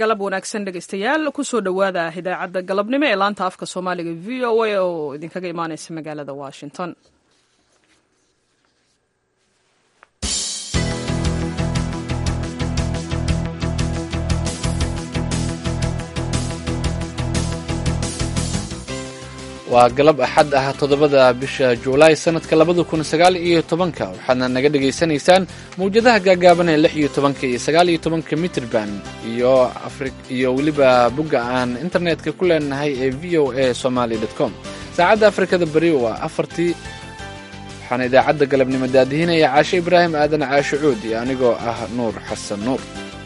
galab wanaagsan dhegaystayaal kusoo dhowaada idaacadda galabnimo ee laanta afka soomaaliga v o a oo idinkaga imaaneysa magaalada washington waa galab axad ah toddobada bisha juulaay sannadka labada kun sagaal iyo tobanka waxaadna naga dhegaysanaysaan mawjadaha gaagaaban ee lix iyo tobanka iyo sagaal iyo tobanka mitrban iyo iyo weliba bogga aan internetka ku leenahay ee v o a somaly com saacadda afrikada beri waa afartii waxaana idaacadda galabnimo daadihinaya caashe ibraahim aadan caashe cuud iyo anigoo ah nuur xasan nuur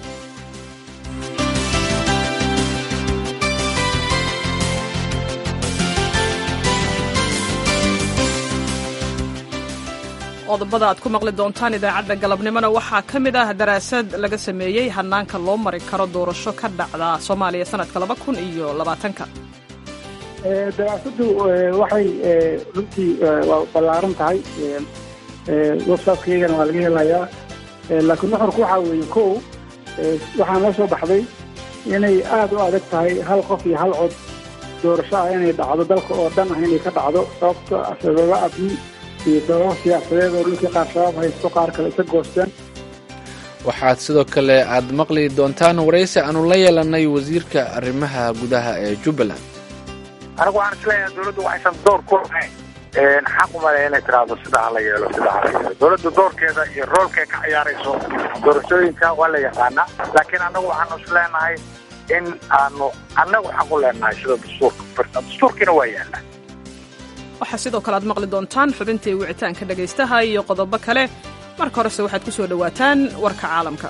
qodobada aad ku maqli doontaan idaacadda galabnimona waxaa ka mid ah daraasad laga sameeyey hanaanka loo mari karo doorasho ka dhacda soomaaliya sanadka laba kun iyo labaatanka daraasadu waxay runtii waa ballaaran tahay websitekaygana waa laga helayaa laakiin nuxurku waxaa weeye kow waxaa noo soo baxday inay aada u adag tahay hal qof iyo hal cod doorasho ah inay dhacdo dalka oo dhan ah inay ka dhacdo sababto sababa abni iyo sababo siyaasadeed oo dhulkii qaar shabaab haysto qaar kale isa goosteen waxaad sidoo kale aad maqli doontaan waraysi aanu la yeelanay wasiirka arrimaha gudaha ee jubbaland anigu waxaan isleeyahay dowladdu waxaysan door ku lahayn xaq umale inay tiraahdo sida hala yeelo sida hala yeelo dowladda doorkeeda iyo roolkay ka ciyaarayso doorashooyinka waa la yaqaanaa laakiin annagu waxaanu isleenahay in aanu annagu xaq u leenahay sida dastuurka dastuurkiina waa yaallaa waxaa sidoo kale aad maqli doontaan xubintii wicitaanka dhegaystaha iyo qodobo kale marka horese waxaad ku soo dhowaataan warka caalamka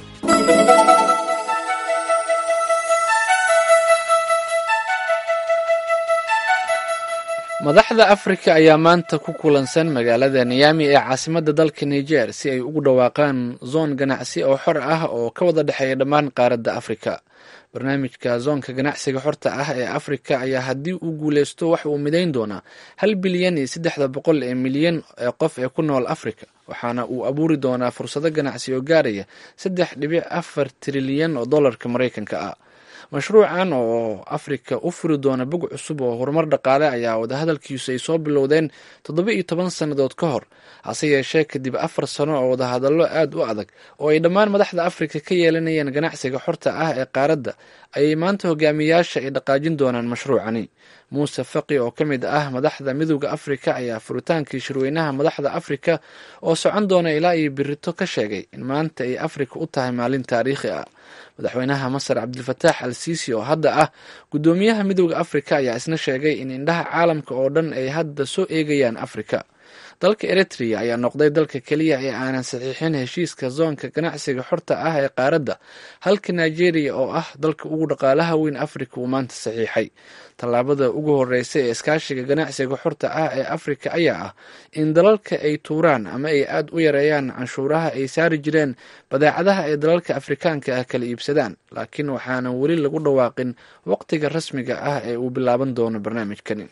madaxda afrika ayaa maanta ku kulansan magaalada niyami ee caasimadda dalka niger si ay ugu dhawaaqaan zoon ganacsi oo xor ah oo ka wada dhexeeya dhammaan qaaradda afrika barnaamijka zoonka ganacsiga xorta ah ee afrika ayaa haddii uu guuleysto waxa uu midayn doonaa hal bilyan iyo saddexda boqol ee milyan ee qof ee ku nool afrika waxaana uu abuuri doonaa fursado ganacsi oo gaaraya saddex dhibic afar trilyan oo dollarka maraykanka ah mashruucan oo afrika u furi doona bog cusub oo horumar dhaqaale ayaa wadahadalkiisu ay soo bilowdeen toddoba iyo toban sannadood ka hor hase yeeshee kadib afar sano oo wadahadallo aad u adag oo ay dhammaan madaxda afrika ka yeelanayeen ganacsiga xorta ah ee qaaradda ayay maanta hogaamiyaasha ay dhaqaajin doonaan mashruucani muuse faqi oo ka mid ah madaxda midooda afrika ayaa furitaankii shirweynaha madaxda afrika oo socon doona ilaa iyo birito ka sheegay in maanta ay afrika u tahay maalin taariikhi ah madaxweynaha masar cabdilfataax al siisi oo hadda ah guddoomiyaha midooda afrika ayaa isna sheegay in indhaha caalamka oo dhan ay hadda soo eegayaan afrika dalka eritrea ayaa noqday dalka keliya ee aanan saxiixin heshiiska zoonka ganacsiga xorta ah ee qaaradda halka nigeria oo ah dalka ugu dhaqaalaha weyn afrika uu maanta saxiixay tallaabada ugu horeysa ee iskaashiga ganacsiga xorta ah ee afrika ayaa ah in dalalka ay tuuraan ama ay aad u yareeyaan canshuuraha ay saari jireen badeecadaha ay dalalka afrikaanka ah kala iibsadaan laakiin waxaanan weli lagu dhawaaqin waqtiga rasmiga ah ee uu bilaaban doono barnaamijkani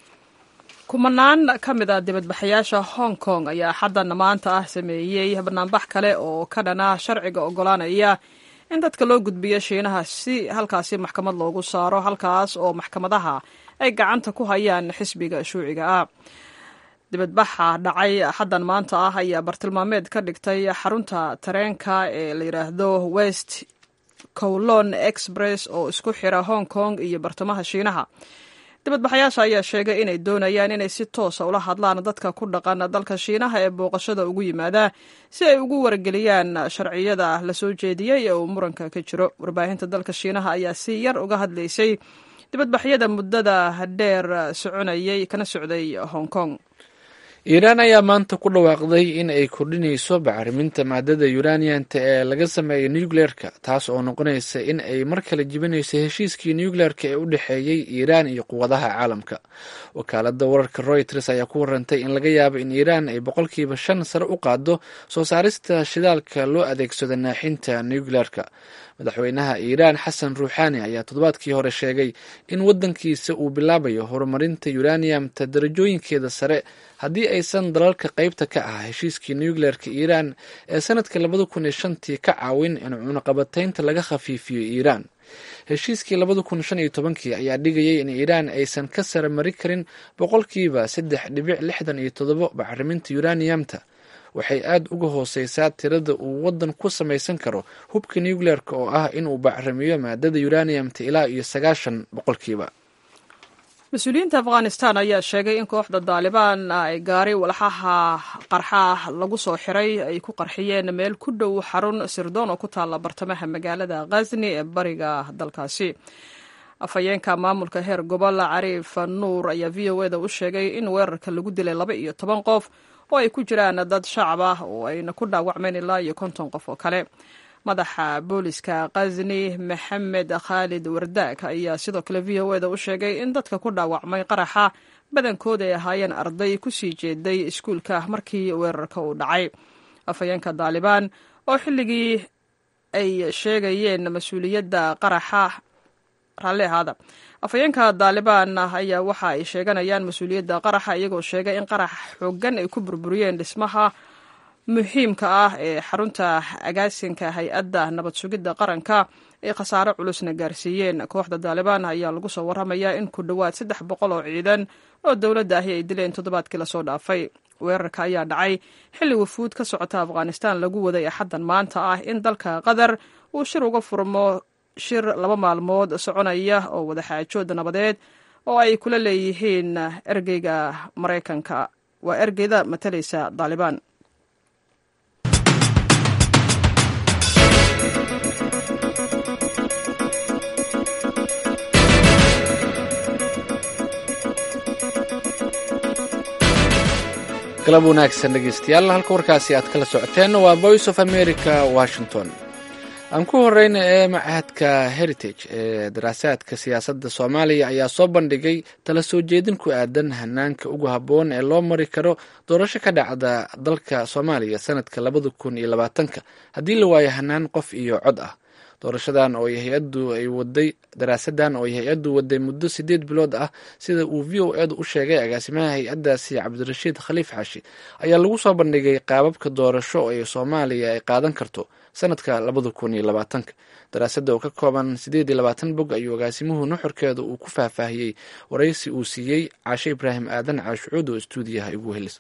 kumanaan ka mid a dibadbaxayaasha hong kong ayaa xaddan maanta ah sameeyey banaanbax kale oo ka dhana sharciga oggolaanaya in dadka loo gudbiyo shiinaha si halkaasi maxkamad loogu saaro halkaas oo maxkamadaha ay gacanta ku hayaan xisbiga shuuciga ah dibadbaxa dhacay xaddan maanta ah ayaa bartilmaameed ka dhigtay xarunta tareenka ee la yidhaahdo west kowlon express oo isku xira hong kong iyo bartamaha shiinaha dibadbaxayaasha ayaa sheegay inay doonayaan inay si toosa ula hadlaan dadka ku dhaqan dalka shiinaha ee booqashada ugu yimaada si ay ugu wargeliyaan sharciyada la soo jeediyey ee uu muranka ka jiro warbaahinta dalka shiinaha ayaa si yar uga hadlaysay dibadbaxyada muddada dheer soconayay kana socday hong kong iiraan ayaa maanta ku dhawaaqday in ay kordhinayso bacriminta maadada uranianta ee laga sameeyo nucleerka taas oo noqonaysa in ay mar kale jibinayso heshiiskii nucleerka ee u dhexeeyey iiraan iyo quwadaha caalamka wakaalada wararka royters ayaa ku warantay in laga yaabo in iiraan ay boqolkiiba shan sare u qaado soo saarista shidaalka loo adeegsado naaxinta nucleerka madaxweynaha iiraan xasan ruuxaani ayaa toddobaadkii hore sheegay in wadankiisa uu bilaabayo horumarinta uraniumta darajooyinkeeda sare haddii aysan dalalka qeybta ka ah heshiiskii nucleerka iiraan ee sanadkii labada kun iyo shantii ka caawin in cunaqabataynta laga khafiifiyo iiraan heshiiskii labada kun shan iyo tobankii ayaa dhigayay in iiraan aysan ka sara mari karin boqolkiiba saddex dhibic lixdan iyo toddobo bacriminta uraniumta waxay aada uga hooseysaa tirada uu wadan ku samaysan karo hubka nucleerka oo ah inuu bacrimiyo maadada uraniumta ilaa iyo sagaashan boqolkiiba mas-uuliyiinta afghanistan ayaa sheegay in kooxda daalibaan ay gaari walxaha qarxaah lagu soo xiray ay ku qarxiyeen meel ku dhow xarun sirdoon oo ku taalla bartamaha magaalada khazni ee bariga dalkaasi afhayeenka maamulka heer gobol cariif nuur ayaa v o eda u sheegay in weerarka lagu dilay laba iyo toban qof oo ay ku jiraan dad shacab ah oo ayna ku dhaawacmeen ilaa iyo konton qof oo kale madaxa booliska khazni maxamed khaalid wardaag ayaa sidoo kale v o eda u sheegay in dadka ku dhaawacmay qaraxa badankooda ay ahaayeen arday kusii jeeday iskuulka markii weerarka uu dhacay afhayeenka daalibaan oo xilligii ay sheegayeen mas-uuliyadda qaraxa raalli ahaada afhayeenka daalibaan ayaa waxa ay sheeganayaan mas-uuliyadda qaraxa iyagoo sheegay in qarax xoogan ay ku burburiyeen dhismaha muhiimka ah ee xarunta agaasinka hay-adda nabad sugidda qaranka ay khasaare culusna gaarsiiyeen kooxda daalibaan ayaa lagu soo waramayaa in ku dhowaad saddex boqol oo ciidan oo dowladda ahi ay dileen toddobaadkii lasoo dhaafay weerarka ayaa dhacay xilli wafuud ka socota afghanistan lagu waday axaddan maanta ah in dalka qatar uu shir uga furmo shir laba maalmood soconaya oo wadaxaajood nabadeed oo ay kula leeyihiin ergeyga maraykanka waa ergeyda matalaysa daalibaan galab wanaagsan dhegeystayaal halka warkaasi aad kala socoteen waa voice of america washington aan ku horeyna ee machadka heritage ee daraasaadka siyaasadda soomaaliya ayaa soo bandhigay tala soo jeedin ku aadan hanaanka ugu habboon ee loo mari karo doorasho ka dhacda dalka soomaaliya sanadka labada kun iyo labaatanka haddii la waayo hanaan qof iyo cod ah doorashadan oo hay-addu ay waday daraasadan oo ay hay-addu waday muddo sideed bilood ah sida uu v o edu u sheegay agaasimaha hay-addaasi cabdirashiid khaliif xaashi ayaa lagu soo bandhigay qaababka doorasho ee soomaaliya ay qaadan karto sanadka labada kun iyo labaatanka daraasadda oo ka kooban sideed iyo labaatan bog ayuu agaasimuhu nuxurkeeda uu ku faahfaahiyey waraysi uu siiyey caashe ibraahim aadan caashucuud oo stuudiyaha igu helis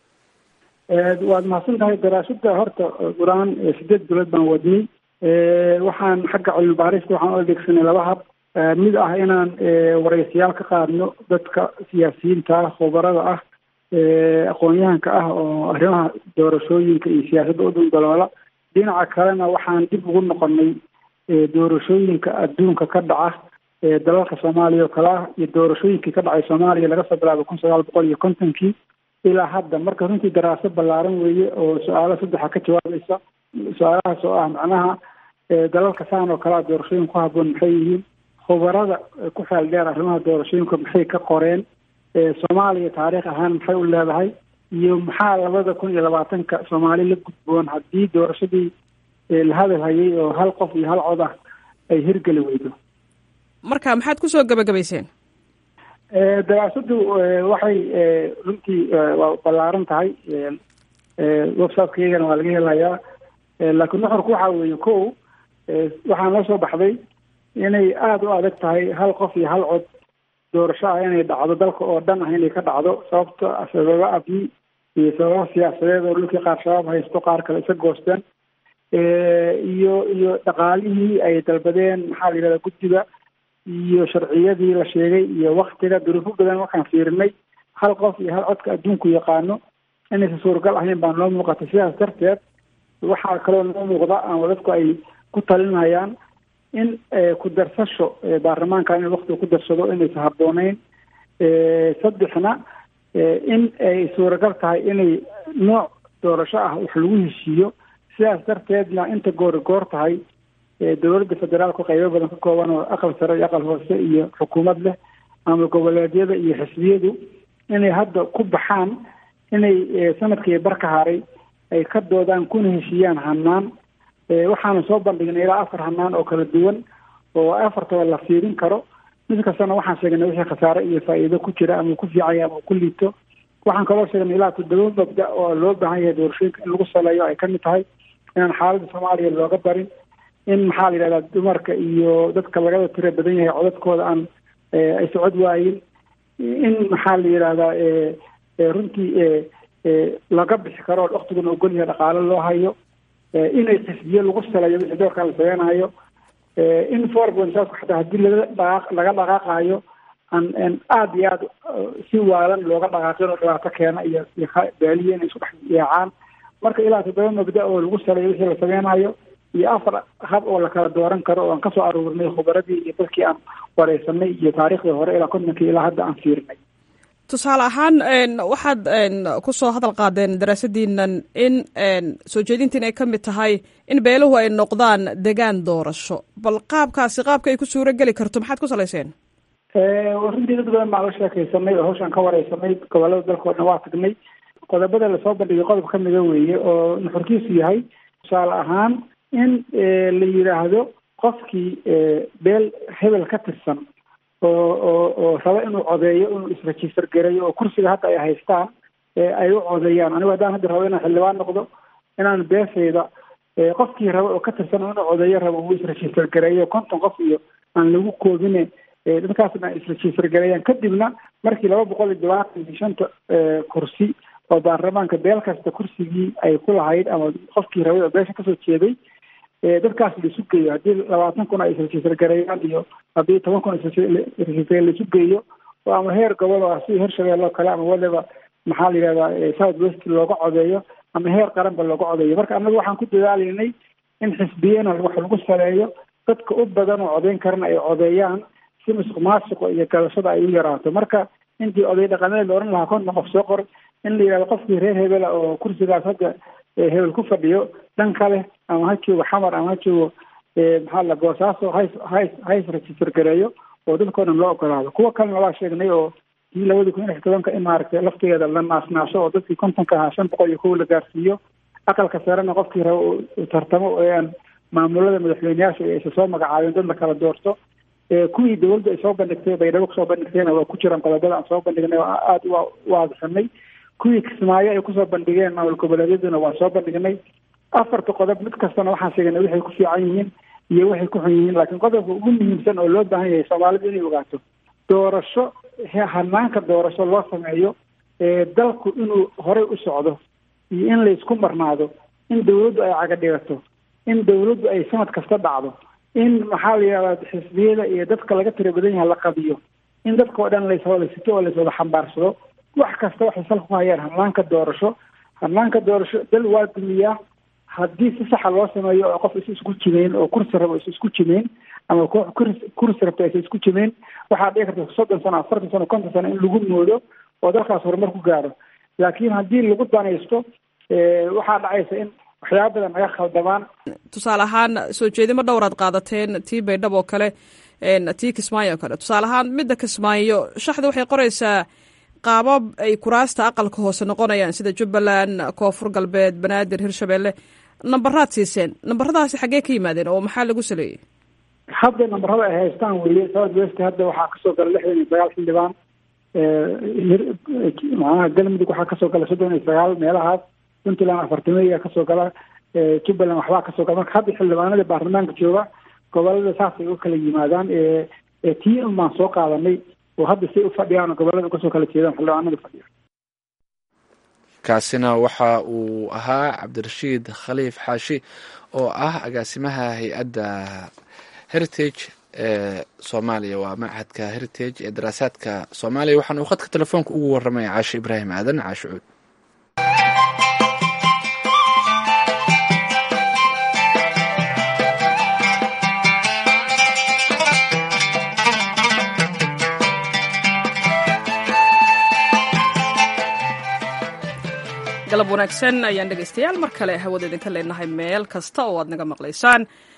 waad mahadsan tahay daraasada horta qur-aan sideed bilood baan wadnay waxaan xagga cilmi baarista waxaan u adeegsanay laba hab mid ah inaan waraysiyaal ka qaadno dadka siyaasiyiinta ah khubarada ah aqoon-yahanka ah oo arrimaha doorashooyinka iyo siyaasadda u dundaloola dhinaca kalena waxaan dib ugu noqonay doorashooyinka adduunka ka dhaca dalalka soomaaliya oo kale ah iyo doorashooyinkii ka dhacay soomaaliya laga soo bilaabo kun sagaal boqol iyo kontonkii ilaa hadda marka runtii daraasad ballaaran weeye oo su-aalo saddexa ka jawaabaysa su-aalahaas oo ah macnaha dalalka saan oo kalea doorashooyinka ku habboon maxay yihiin khubarada ku xeel dheer arrimaha doorashooyinka maxay ka qoreen soomaaliya taariikh ahaan maxay u leedahay iyo maxaa labada kun iyo labaatanka soomaali la gudboon haddii doorashadii la hadal hayay oo hal qof iyo hal cod ah ay hirgeli weydo marka maxaad kusoo gabagabayseen daraasaddu waxay runtii waa ballaaran tahay websitekaygana waa laga helayaa laakiin nuxurku waxa weeye ko waxaa noo soo baxday inay aada u adag tahay hal qof iyo hal cod doorasho ah inay dhacdo dalka oo dhan ah inay ka dhacdo sababta sababo abni iyo sababo siyaasadeed oo dhulkii qaar shabaab haysto qaar kale isa goosteen iyo iyo dhaqaalihii ay dalbadeen maxaa la yidhahda guddiga iyo sharciyadii la sheegay iyo waktiga duruufo badan waxaan fiirinay hal qof iyo hal codka adduunku yaqaano inaysan suuragal ahayn baa noo muuqatay sidaas darteed waxaa kaloo noo muuqda ama dadku ay ku talinayaan in ku darsasho baarlamaanka in waktiga ku darsado inaysan habbooneyn saddexna in ay suuragal tahay inay nooc doorasho ah wax lagu heshiiyo sidaas darteedna inta goori goor tahay dowladda federaalku qaybo badan ka kooban oo aqal sare iyo aqal hoose iyo xukuumad leh ama goboleedyada iyo xisbiyadu inay hadda ku baxaan inay sanadkii bar ka haray ay ka doodaan kuna heshiiyaan hanaan waxaana soo bandhignay ilaa afar hanaan oo kala duwan oo afartaba la fiirin karo mid kastana waxaan sheegnay wixii khasaare iyo faa'iido ku jira ama ku fiicaya ama ku liito waxaan kaloo sheegnay ilaa toddoba mabda oo loo baahan yahay doorashooyinka in lagu saleeyo ay kamid tahay inaan xaaladda soomaaliya looga barin in maxaa la yidhahdaa dumarka iyo dadka lagada tira badan yahay codadkooda aan ay socod waayin in maxaa la yidhahdaa runtii laga bixi karo oo waktiguna ogol yahay dhaqaalo loo hayo inay xisbiyo lagu saleeyo wixii doorkaa la sameynayo in forbansaasku xataa haddii laga dhaqaaq laga dhaqaaqayo aan aada iyo aada si waalan looga dhaqaaqin oo dhibaato keena iyo iyo baaliye inay isku dhex yeecaan marka ilaa toddoba mabda oo lagu saleeyo wixii la sameynayo iyo afar hab oo la kala dooran karo oo aan kasoo aruurnay khubaradii iyo dadkii aan wareysanay iyo taariikhdii hore ilaa kontonkii ilaa hadda aan fiirinay tusaale ahaan waxaad kusoo hadal qaadeen daraasadiinan in soo jeedintiin ay ka mid tahay in beeluhu ay noqdaan degaan doorasho bal qaabkaasi qaabka ay ku suuro geli karto maxaad ku salayseen runtii dad badan baan la sheekaysanay oo hawshaan ka wareysanay gobolada dalka o dhan waa tagnay qodobada lasoo bandhigay qodob ka mida weeye oo nuxurkiisu yahay tusaale ahaan in la yidhaahdo qofkii beel hebel ka tirsan oo oo oo raba inuu codeeyo inuu isregister gareeyo oo kursiga hadda ay haystaan ay u codeeyaan anigu haddaan hadda rabo inaan xildhibaan noqdo inaan beesayda qofkii raba oo ka tirsan inuu codeeyo rabo uu isregister gareeyo konton qof iyo aan lagu koobine dadkaasna isregister gareeyaan kadibna markii laba boqol iyo labaatan iyo shanta kursi oo baarlamaanka beel kasta kursigii ay ku lahayd ama qofkii rabay oo beesha kasoo jeeday dadkaas laisu geeyo haddii labaatan kun ay isregister gareeyaan iyo haddii toban kun isregister laisu geeyo oo ama heer gobol oo sida heer shabeelle oo kale ama waliba maxaa la yidhahdaa south west looga codeeyo ama heer qaranba looga codeeyo marka annaga waxaan ku dadaalaynay in xisbiyana wax lagu saleeyo dadka u badan oo codeyn karana ay codeeyaan si musuq maasuqa iyo gadashada ay u yaraato marka intii oday dhaqameed la ohan lahaa konton qof soo qor in la yidhahdo qofkii reer hebela oo kursigaas hadda hebel ku fadhiyo dhan kale ama ha joogo xamar ama ha joogo maxaa la boosaaso hays hays hays register gareeyo oo dadkao dhan loo ogolaado kuwa kalena waa sheegnay oo kii labadii kun iyo lix tobanka in maaragtay laftigeeda la naasnaasho oo dadkii kontonka ahaa shan boqol iyo kow la gaarsiiyo aqalka sarena qofkii raba uu tartamo oo aan maamulada madaxweyneyaasha aysa soo magacaabeen dad la kala doorto kuwii dawladda ay soo bandhigtay baydhabo kusoo bandhigtayna waa ku jiraan qodobada aan soo bandhignay oo aada u waadixinay kuwii kismaayo ay kusoo bandhigeen maamul goboleedyaduna waan soo bandhignay afarta qodob mid kastana waxaan sheegnay waxay ku fiican yihiin iyo waxay ku xun yihiin laakiin qodobka ugu muhiimsan oo loo baahan yahay soomaalidu inay ogaato doorasho hanaanka doorasho loo sameeyo dalku inuu horey u socdo iyo in laysku marnaado in dawladdu ay caga dhigato in dawladdu ay sanad kasta dhacdo in maxaa la yidhahdaa xisbiyada iyo dadka laga tira badan yahay la qabiyo in dadka oo dhan layswada sito oo layswada xambaarsado wax kasta waxay salka ku hayaan hanaanka doorasho hanaanka doorasho dal waa dumiyaa haddii si saxa loo sameeyo oo qof is isku jimeyn oo kursi rabo is isku jimeyn ama kursi rabto aysa isku jimeyn waxaa dhici karta soddon sano afartan sano konton sano in lagu moodo oo dalkaas horumar ku gaaro laakiin haddii lagu danaysto waxaa dhacaysa in waxyaaba badan naga khaldamaan tusaale ahaan soo jeedimo dhowraad qaadateen tii baydhab oo kale tii kismaayo oo kale tusaale ahaan midda kismaayo shaxda waxay qoraysaa qaabab ay kuraasta aqalka hoose noqonayaan sida jubbaland koonfur galbeed banaadir hirshabelle nambaraad siiseen nambaradaasi xaggee ka yimaadeen oo maxaa lagu saleeyey hadda nambarada ay haystaan weye south west hadda waxaa kasoo gala lixdan iyo sagaal xildhibaan macnaha galmudug waxaa kasoo gala soddon iyo sagaal meelahaas puntland afartameya kasoo gala jubbaland waxbaa kasoo gala marka hadda xildhibaanada baarlamaanka jooga gobolada saasay u kala yimaadaan tii un baan soo qaadanay oo hadda say u fadhiyaan oo gobolada kasoo kala jeedaan xildhibaanada fadhiya kaasina waxa uu ahaa cabdirashiid khaliif xaashi oo ah agaasimaha hay-adda heritage ee soomaaliya waa machadka heritage ee daraasaadka soomaaliya waxaana uu khadka telefoonka ugu waramaya caashe ibraahim aadan caashe cuud galab wanaagsan ayaan dhegaystayaal mar kale hawada idinka leenahay meel kasta oo aad naga maqlaysaan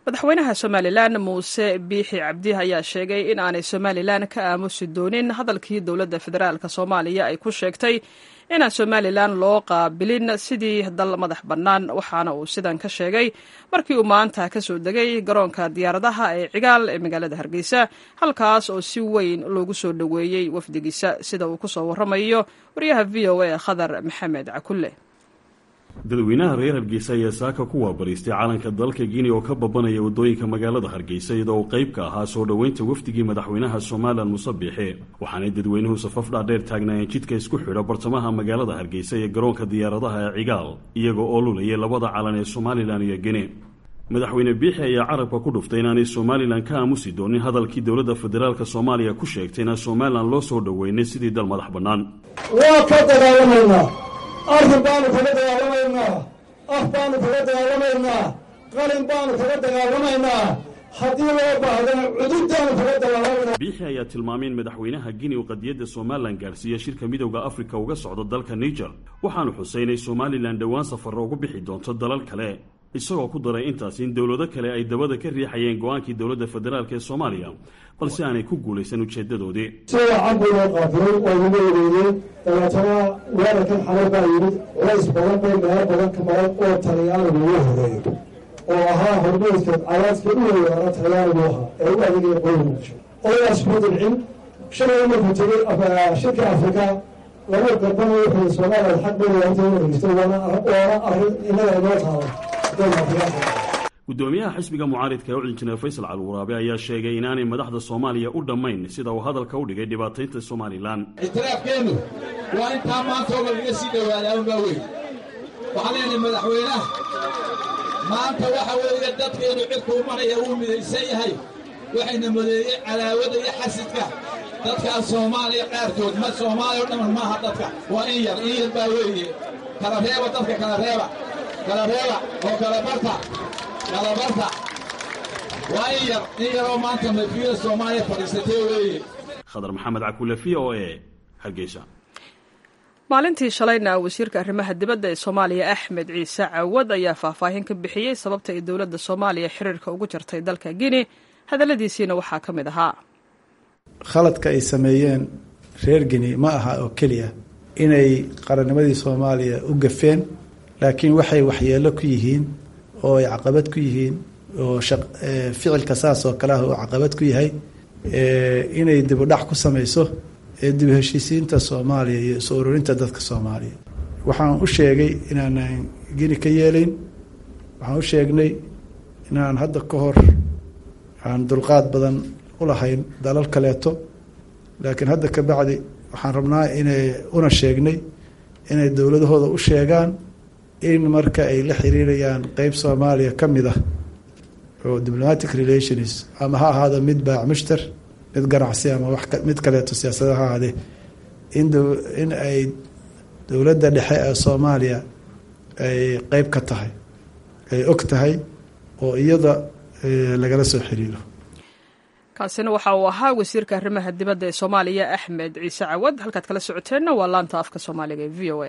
madaxweynaha somalilan muuse biixi cabdi ayaa sheegay in aanay somalilan ka aamusi doonin hadalkii dowladda federaalk soomaaliya ay ku sheegtay inaan somalilan loo qaabilin sidii dal madax bannaan waxaana uu sidan ka sheegay markii uu maanta ka soo degay garoonka diyaaradaha ee cigaal ee magaalada hargeysa halkaas oo si weyn loogu soo dhoweeyey wafdigiisa sida uu kusoo waramayo wariyaha v o a khadar maxamed cakulle dadweynaha reer hargeysa ayaa saaka ku waabariistay calanka dalka guinea oo ka babanaya waddooyinka magaalada hargeysa iyadoo uu qayb ka ahaa soo dhoweynta wafdigii madaxweynaha somalilan muuse biixi waxaanay dadweynuhu safaf dhaadheer taagnaayeen jidka isku xidha bartamaha magaalada hargeysa iyo garoonka diyaaradaha ee cigaal iyagoo oo lulayay labada calan ee somalilan iyo guine madaxweyne biixi ayaa carabka ku dhuftay inaanay somalilan ka aamusi doonin hadalkii dowladda federaalk soomaaliya ku sheegtay inaan somalilan loo soo dhoweynay sidii dal madax bannaan waa ka dagaalamaynaa arrin baanu kaga dagaalamaynaa af baanu kaga dagaalamaynaa qalin baanu kaga dagaalamaynaa haddii loo baahdana cududdaanu kaga dagaalamaynaa biixi ayaa tilmaamay in madaxweynaha guinea uu qadiyadda somalilan gaarsiiya shirka midowda afrika uga socdo dalka niger waxaanu xusay inay somalilan dhowaan safarro ugu bixi doonto dalal kale isagoo ku daray intaas in dowlado kale ay dabada ka riixayeen go-aankii dowladda federaalk ee soomaaliya balse aanay ku guulaysan ujeedadoodii si wacan buu loo qaabilay waa lagu wareeyey dabeetana weerarkan xalay baa yimid culays badan bay meelo badan ka maran oo talyaanigu ugu horeeyo oo ahaa hormeydka cadaadka u weeraara talyaanigu ahaa ee u adeegaya qoyga muqdisho odaas kuma dilcin shalay markuu tegey shirka afrika laba garbana wuxuu soomaaliya xaq bay leedahay inay dhegeysto waana waana arrin innaga inoo taala gudoomiyaha xisbiga mucaaridka ee u injineer faysal calwaraabe ayaa sheegay inaanay madaxda soomaaliya u dhammayn sida uu hadalka u dhigay dhibaataynta somalilan ictiraafkeennu waa intaa maanta oo lagaga sii dhowaadaa unbaa weyn waxaan leenahay madaxweynaha maanta waxa weeye dadkeennu cidkuu maraya wuu midaysan yahay waxayna modeeyey cadaawada iyo xasidka dadkaas soomaaliya qaarkood ma soomaaliya o dhamman maaha dadka waa in yar in yar baa weeye kala reeba dadka kala reeba kala reeba oo kala barta kala barta waa in yar in yaroo maanta mafiyada soomaaliya fadhiisatee weeye khadar maxamed cakule v o e hargeysa maalintii shalayna wasiirka arrimaha dibadda ee soomaaliya axmed ciise cawad ayaa faahfaahin ka bixiyey sababta ay dowladda soomaaliya xiriirka ugu jartay dalka guinea hadalladiisiina waxaa ka mid ahaa khaladka ay sameeyeen reer guinea ma aha oo keliya inay qarannimadii soomaaliya u gafeen laakiin waxay waxyeelo ku yihiin oo ay caqabad ku yihiin oo ficilka saas oo kale ah oo caqabad ku yahay inay dibudhac ku samayso ee dib heshiisiinta soomaaliya iyo isu ururinta dadka soomaaliya waxaan u sheegay inaanan gini ka yeelayn waxaan u sheegnay inaan hadda ka hor aan dulqaad badan u lahayn dalal kaleeto laakiin hadda ka bacdi waxaan rabnaa inay una sheegnay inay dowladahooda u sheegaan in marka ay la xiriirayaan qeyb soomaaliya ka mid ah oo diplomatic relations ama ha ahaado mid baac mushtar mid ganacsi ama wax mid kaleeto siyaasada ha ahaadee in in ay dowladda dhexe ee soomaaliya ay qeyb ka tahay ay og tahay oo iyada lagala soo xiriiro kaasina waxa uu ahaa wasiirka arrimaha dibadda ee soomaaliya axmed ciise cawad halkaad kala socoteenna waa laanta afka soomaaliga ee v o a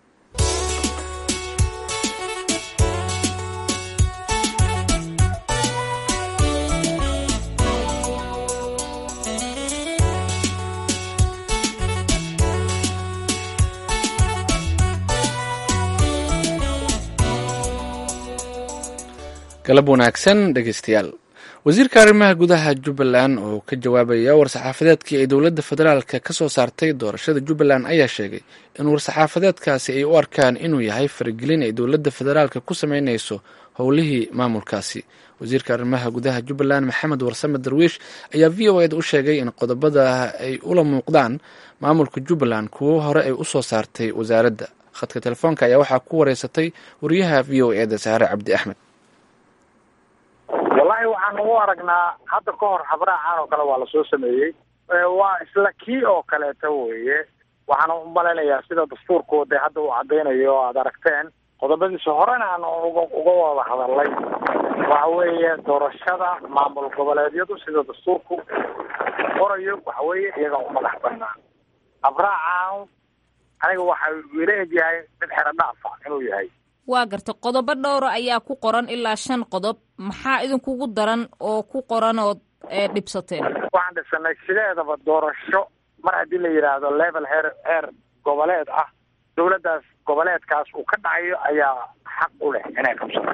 galab wanaagsan dhegeystayaal wasiirka arrimaha gudaha jubbaland oo ka jawaabaya war-saxaafadeedkii ay dowladda federaalka ka soo saartay doorashada jubbaland ayaa sheegay in war-saxaafadeedkaasi ay u arkaan inuu yahay faragelin ay dowladda federaalka ku sameyneyso howlihii maamulkaasi wasiirka arrimaha gudaha jubbaland maxamed warsame darwiish ayaa v o eda u sheegay in qodobada ay ula muuqdaan maamulka jubbaland kuwo hore ay usoo saartay wasaaradda khadka telefoonka ayaa waxaa ku wareysatay wariyaha v o eda saare cabdi axmed wallahi waxaan ugu aragnaa hadda ka hor habraacan oo kale waa lasoo sameeyey waa isla kii oo kaleeta weye waxaan u malaynayaa sida dastuurkooda hadda uu cadaynayo o aada aragteen qodobadiisa horena aan uga uga wada hadalay waxa weeye doorashada maamul goboleedyadu sida dastuurku qorayo waxa weeye iyaga u madax banaan habraacan aniga waxa ila egyahay mid xero dhaafa inuu yahay waa gartay qodobo dhowra ayaa ku qoran ilaa shan qodob maxaa idinkugu daran oo ku qoran ood dhibsateen waxaan dhibsanay sideedaba doorasho mar haddii la yidhaahdo level heer heer goboleed ah dowladdaas goboleedkaas uu ka dhacayo ayaa xaq u leh inay qabsato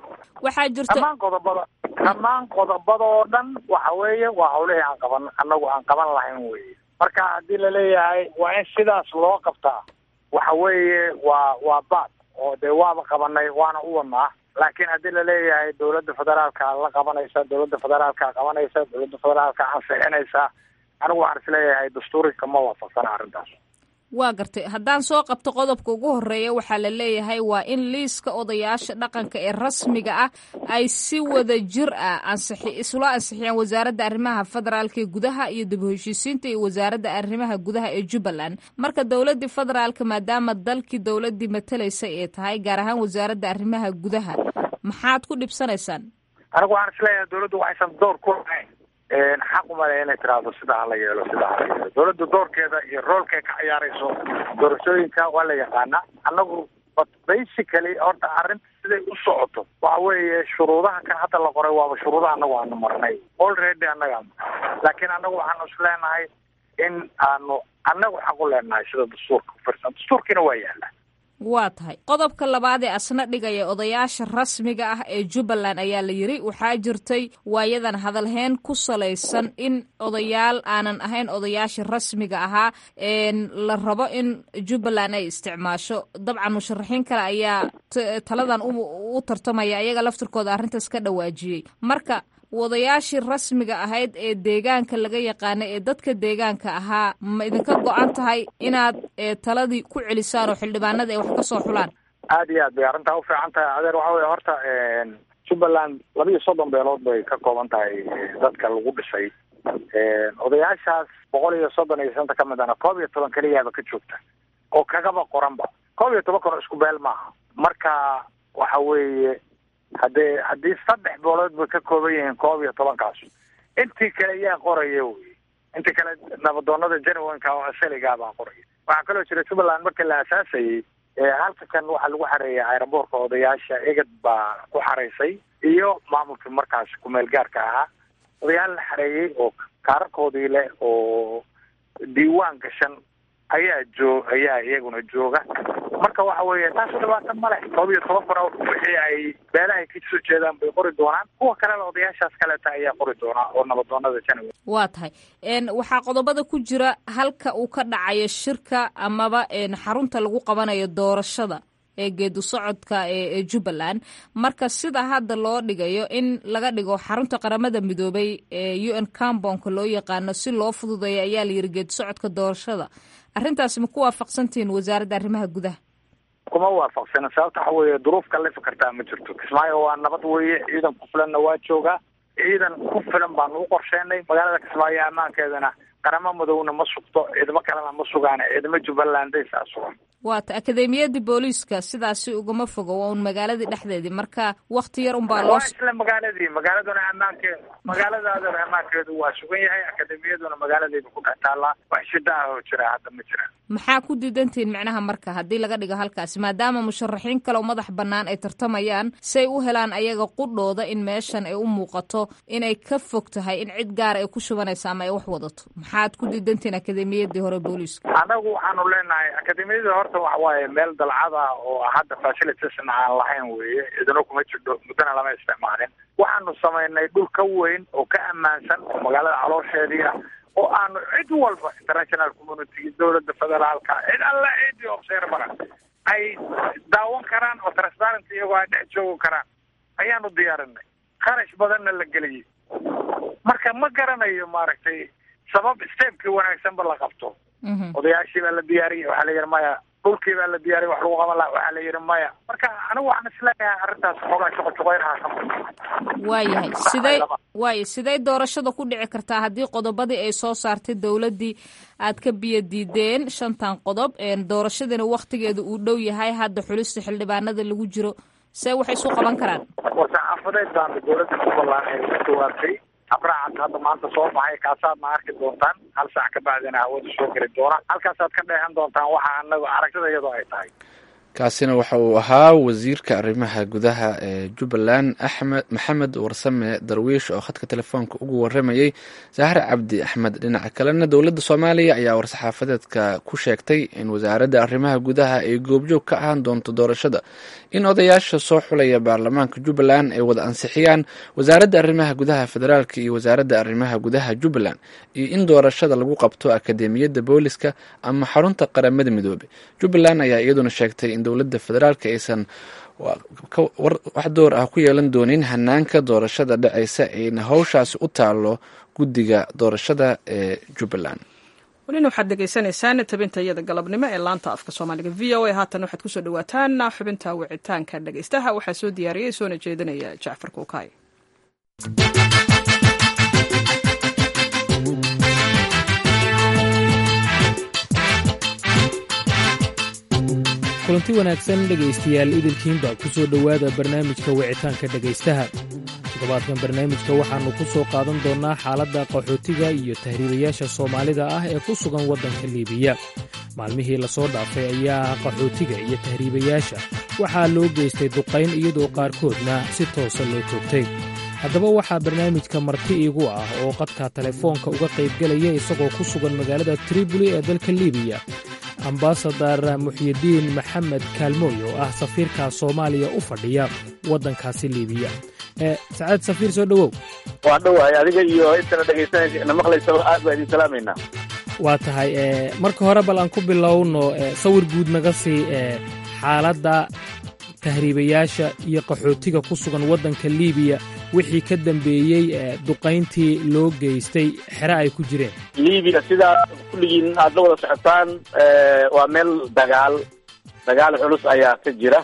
waxaa jirta dhammaan qodobada dhammaan qodobada oo dhan waxa weeye waa hawlihii aan qaban annagu aan qaban lahayn weye marka haddii laleeyahay waa in sidaas loo qabtaa waxa weeye waa waa baad oo dee waaba qabanay waana u wadnaa laakiin haddii laleeyahay dowladda federaalka la qabanaysa dowladda federaalka qabanaysa dowladda federaalka ansixinaysa anigu waxaan isleeyahay dastuurika ma waafaqsana arrintaas waa gartay haddaan soo qabto qodobka ugu horeeya waxaa la leeyahay waa in liiska odayaasha dhaqanka ee rasmiga ah ay si wada jir ah ansixi isla ansixiyaan wasaaradda arrimaha federaalka ee gudaha iyo dib u heshiisiinta iyo wasaaradda arrimaha gudaha ee jubbaland marka dowladdii federaalka maadaama dalkii dowladdii matalaysa ee tahay gaar ahaan wasaaradda arrimaha gudaha maxaad ku dhibsanaysaan anigu waxaan isleeyahay dowladdu waxaysan door ku lahayn xaq umale inay tiraahdo sidaa hala yeelo sidaa hala yeelo dowladda doorkeeda iyo roolkay ka ciyaarayso doorashooyinka waa la yaqaana annagu but basically horta arrinta siday u socoto waxa weeye shuruudaha kan hadda la qoray waaba shuruudaha annagu aanu marnay already annaga laakiin annagu waxaanu is leenahay in aanu annagu xaq u leenahay sida dastuurka ufirsan dastuurkiina waa yaala waa tahay qodobka labaad ee asna dhigaya odayaasha rasmiga ah ee jubbaland ayaa la yiri waxaa jirtay waayadan hadalheen ku salaysan in odayaal aanan ahayn odayaasha rasmiga ahaa la rabo in jubbaland ay isticmaasho dabcan musharaxiin kale ayaa taladan u tartamaya iyaga laftirkooda arrintaas ka dhawaajiyey marka wadayaashii rasmiga ahayd ee deegaanka laga yaqaanay ee dadka deegaanka ahaa ma idinka go-an tahay inaad taladii ku celisaan oo xildhibaanada ay wax ka soo xulaan aada iyo aad bay arrintaa ufiican tahay adeer waxa weye horta jubbaland laba iyo soddon beelood bay ka kooban tahay dadka lagu dhisay odayaashaas boqol iyo soddon iyo shanta ka mid ana koob iyo toban keliyaaba ka joogta oo kagaba qoranba koob iyo toban kano isku beel maaha marka waxa weeye haddee haddii saddex boolood bay ka kooban yihiin koob iyo tobankaas intii kale yaa qoraya wey intii kale nabadoonada janawanka oo asaligaa baa qoraya waxaa kaloo jira jubbaland marka la asaasayey halka kan waxaa lagu xareeyay aeroboortka odayaasha egad baa ku xaraysay iyo maamulkii markaas kumeel gaarka ahaa odayaal la xareeyey oo kaararkoodii leh oo diiwaan gashan ayaa joo ayaa iyaguna jooga marka waxa weeye taas dhibaata male koob iyo toban kun oo wixii ay beelahay ka soo jeedaan bay qori doonaan kuwa kalena odayaashaas kaleeta ayaa qori doonaa oo nabadoonada janawe waa tahay waxaa qodobada ku jira halka uu ka dhacayo shirka amaba xarunta lagu qabanayo doorashada ee geedu socodka ee jubbaland marka sida hadda loo dhigayo in laga dhigo xarunta qaramada midoobay ee u n cambonka loo yaqaano si loo fududeeyo ayaa la yiri geedu socodka doorashada arrintaasi ma ku waafaqsantihiin wasaaradda arrimaha gudaha kuma waafaqsana sababta waxa weeye duruuf kalefi kartaa ma jirto kismaayo waa nabad weeye ciidan ku filanna waa joogaa ciidan ku filan baanu u qorsheenay magaalada kismaayo ammaankeedana qaramo madowna ma sugto ciidamo kalena ma sugaan ciidamo jubbalandaysaa sugan waata akademiyadii booliiska sidaasi ugama fogo waa un magaaladii dhexdeedii marka wakti yar unbaa loo waa isla magaaladii magaaladuna ammaankeedu magaaladaaduna ammaankeedu waa sugan yahay akademiyaduna magaaladeeda ku dhex taallaa wax shida ah oo jira hadda ma jiraan maxaa ku diidantihiin micnaha marka haddii laga dhigo halkaasi maadaama musharaxiin kale oo madax bannaan ay tartamayaan say u helaan ayaga qudhooda in meeshan ay u muuqato inay ka fog tahay in cid gaara ay ku shubanaysa ama ay wax wadato maxaad ku diidantihiin akademiyadii hore booliiska anagu waxaanu leenahay akademiyadii horta waxa waaye meel dalcada oo hadda facilitiesna aan lahayn weeye idino kuma jirto muddana lama isticmaalin waxaanu samaynay dhul ka weyn oo ka ammaansan oo magaalada caloosheedii ah oo aanu cid walba international community dowladda federaalka cid alla ciddii observara ay daawan karaan oo transparent iyagoo ay dhex joogi karaan ayaanu diyaarinay kharash badanna la geliyey marka ma garanayo maaragtay sabab stepkii wanaagsanba la qabto odayaashii baa la diyaariyey waxaa la yidhi maya dhulkii baa la diyaariyey wax lagu qaban laha waxaa la yidhi maya marka anigu waxaan isleeyahay arrintaas xoogaa shaqo shaqoynaha ka waayahay sidey waaya sidey doorashada ku dhici kartaa haddii qodobadii ay soo saartay dowladdii aad ka biyo diideen shantan qodob doorashadiina waktigeeda uu dhow yahay hadda xulista xildhibaanada lagu jiro see waxay isu qaban karaan war-saxaafadeed baana dowladda jubbaland ay ka jawaabtay abraacat hadda maanta soo baxay kaasaadna arki doontaan hal saac ka bacdina hawada soo geli doona halkaasaad ka dheehan doontaan waxa anaga aragtida iyadoo ay tahay kaasina waxa uu ahaa wasiirka arrimaha gudaha ee jubbaland axmed maxamed warsame darwiish oo khadka telefoonka ugu waramayey sahre cabdi axmed dhinaca kalena dowladda soomaaliya ayaa war-saxaafadeedka ku sheegtay in wasaaradda arrimaha gudaha ay goobjoog ka ahaan doonto doorashada in odayaasha soo xulaya baarlamaanka jubbaland ay wada ansixiyaan wasaaradda arrimaha gudaha federaalk iyo wasaaradda arrimaha gudaha jubbaland iyo in doorashada lagu qabto akademiyadda booliska ama xarunta qaramada midoobey jubbaland ayaa iyaduna sheegtay in dowladda federaalk aysan wax door ah ku yeelan doonin hanaanka doorashada dhacaysa ayna howshaasi u taalo guddiga doorashada ee jubbaland welina waxaad degeysanaysaan tabinta iyada galabnimo ee laanta afka soomaaliga v o a haatan waxaad kusoo dhawaataan xubinta wicitaanka dhegeystaha waxaa soo diyaariyey soona jeedinaya jacfar kuukaay kulanti wanaagsan dhegaystayaal idilkiinba ku soo dhowaada barnaamijka wicitaanka dhegaystaha toddobaadkan barnaamijka waxaannu ku soo qaadan doonnaa xaaladda qaxootiga iyo tahriibayaasha soomaalida ah ee ku sugan waddanka liibiya maalmihii lasoo dhaafay ayaa qaxootiga iyo tahriibayaasha waxaa loo geystay duqayn iyadoo qaarkoodna si toosa loo toogtay haddaba waxaa barnaamijka marti iigu ah oo qadka telefoonka uga qaybgelaya isagoo ku sugan magaalada triboli ee dalka liibiya ambasadar muxyidiin maxamed kaalmooy oo ah safiirka soomaaliya u fadhiya waddankaasi liibiya sacaad safiir soo dhowow waa dhowahay adiga iyo intana dhegaysanaysa na maqlaysaba aad baa idin salaamaynaa waa tahay marka hore bal aan ku bilowno sawir guud naga sii xaaladda tahriibayaasha iyo qaxootiga ku sugan waddanka liibiya wixii ka dambeeyey duqayntii loo geystay xere ay ku jireen liibiya sidaa kulligiin aad la wada socotaan waa meel dagaal dagaal culus ayaa ka jira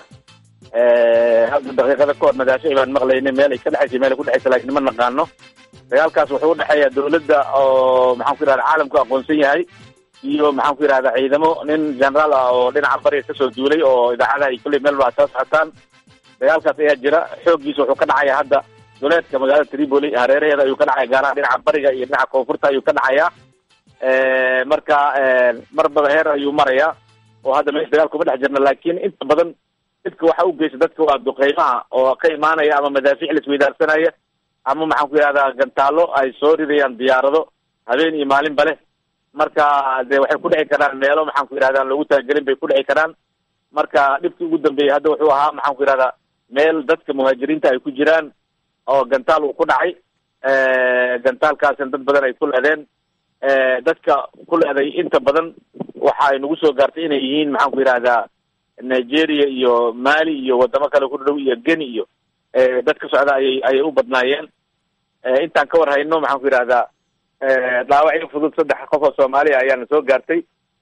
hadda daqiiqada ka hor nagaashay baan maqlaynay meel ay ka dhexaysa meel ay ku dhexaysa lakin ma naqaano dagaalkaas wuxuu udhexeeya dawladda oo maxaan ku yidhahda caalamku aqoonsan yahay iyo maxaan ku yidhahda ciidamo nin generaal ah oo dhinaca bariga kasoo duulay oo idaacadaha iyo kulley meel ba soo socotaan dagaalkaas ayaa jira xooggiisa wuxuu ka dhacaya hadda duleedka magaalada tripoli hareeraheeda ayuu ka dhacaya gaaraha dhinaca bariga iyo dhinaca koonfurta ayuu ka dhacaya marka marbada heer ayuu maraya oo hadda meesha dagaal kuma dhex jirna laakiin inta badan dadka waxa u geysta dadka waa duqeymaha oo ka imaanaya ama madaafiic laisweydaarsanaya ama maxaan ku yidhahdaa gantaalo ay soo ridayaan diyaarado habeen iyo maalinba leh marka de waxay ku dhici karaan meelo maxaan ku yidhahda loogu talagelin bay ku dhici karaan marka dhibkii ugu dambeeyey hadda wuxuu ahaa maxaan ku yidhahdaa meel dadka muhaajiriinta ay ku jiraan oo gantaal uu ku dhacay gantaalkaasina dad badan ay ku leedeen dadka ku leeday inta badan waxa ay nagu soo gaartay inay yihiin maxaan ku yidhahdaa nigeria iyo mali iyo wadamo kale ku dhow iyo geni iyo dad ka socda ayay ayay u badnaayeen intaan ka war hayno maxaan ku yidhahdaa dhaawacyo fudud saddex qof oo soomaaliya ayaana soo gaartay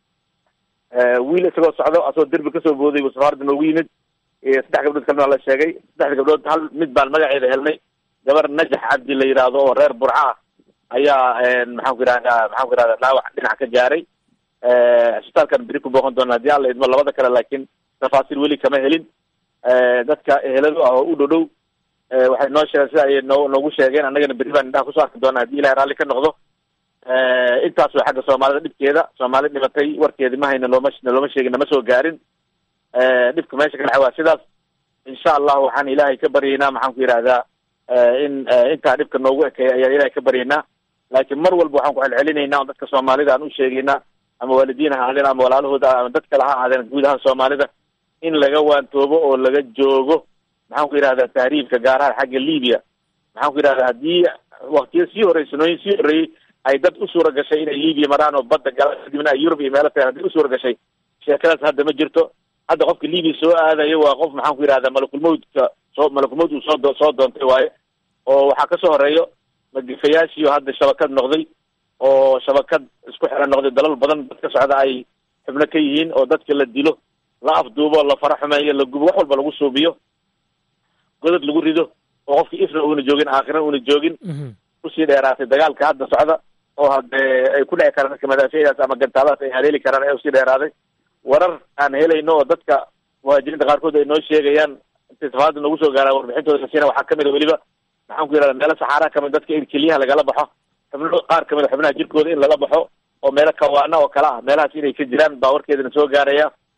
wiil isagoo socdo asagoo derbi kasoo booday buu safaarada noogu yimid saddex gabdhood kalena la sheegay saddexda gabdhood hal mid baan magaceeda helnay gabar najax cabdi la yidhaahdo oo reer burca ah ayaa maxaan ku yidhahdaa maxaan ku yidhahda dhaawac dhinac ka gaaray cisbitaalkan beri ku booqan doona haddii alla idmo labada kale laakiin tafaasiil weli kama helin dadka eheladu ah oo u dhow dhow waxay noo sheegeen sida ayay noo noogu sheegeen annagana berri baan indhaha kusoo arki doonaa haddii ilahay raalli ka noqdo intaas way xagga soomaalida dhibkeeda soomaali dhibatay warkeedi ma hayna looma looma sheegin nama soo gaarin dhibka meesha ka dhaxa waa sidaas insha allahu waxaan ilaahay ka baryaynaa maxaan ku yidhahdaa in intaa dhibka noogu ekeeya ayaan ilaahay ka baryaynaa laakiin mar walba waxaan ku celcelinaynaa on dadka soomaalida aan u sheegaynaa ama waalidiin ha ahaadeen ama walaalahooda ama dad kale ha ahaadeen guud ahaan soomaalida in laga waantoobo oo laga joogo maxaan ku yidhahdaa tahriibka gaar ahaan xagga libiya maxaan ku yidhahdaa haddii waktiyo sii horey sanooyin sii horreeyey ay dad u suura gashay inay libiya maraan oo badda galaan kadibna ay yurub iyo meelo tagaan haddii u suura gashay sheekadaas hadda ma jirto hadda qofka libiya soo aadayo waa qof maxaan ku yidhahdaa malakulmawdka soo malakulmawd uu soo do soo doontay waaye oo waxaa kasoo horeeyo magifayaashiio hadda shabakad noqday oo shabakad isku xiran noqday dalal badan dad ka socda ay xubno ka yihiin oo dadka la dilo la afduubo la fara xumeeyo la gubo wax walba lagu suubiyo godad lagu rido oo qofkii ifna uuna joogin aakhirana uuna joogin kusii dheeraatay dagaalka hadda socda oo hadee ay ku dhici karaan dadka madaafiicdaas ama gantaaladaas ay haleeli karaan ee usii dheeraaday warar aan helayno oo dadka muhaajiriinta qaarkood ay noo sheegayaan intay safaarada noogu soo gaaraan warbixintooda kasiina waxaa kamid a weliba maxaan ku yidhahda meelo saxaaraha kamid dadka in keliyaha lagala baxo xubno qaar kamid a xubnaha jirkooda in lala baxo oo meelo kawaana oo kale ah meelahaas inay ka jiraan baa warkeedana soo gaaraya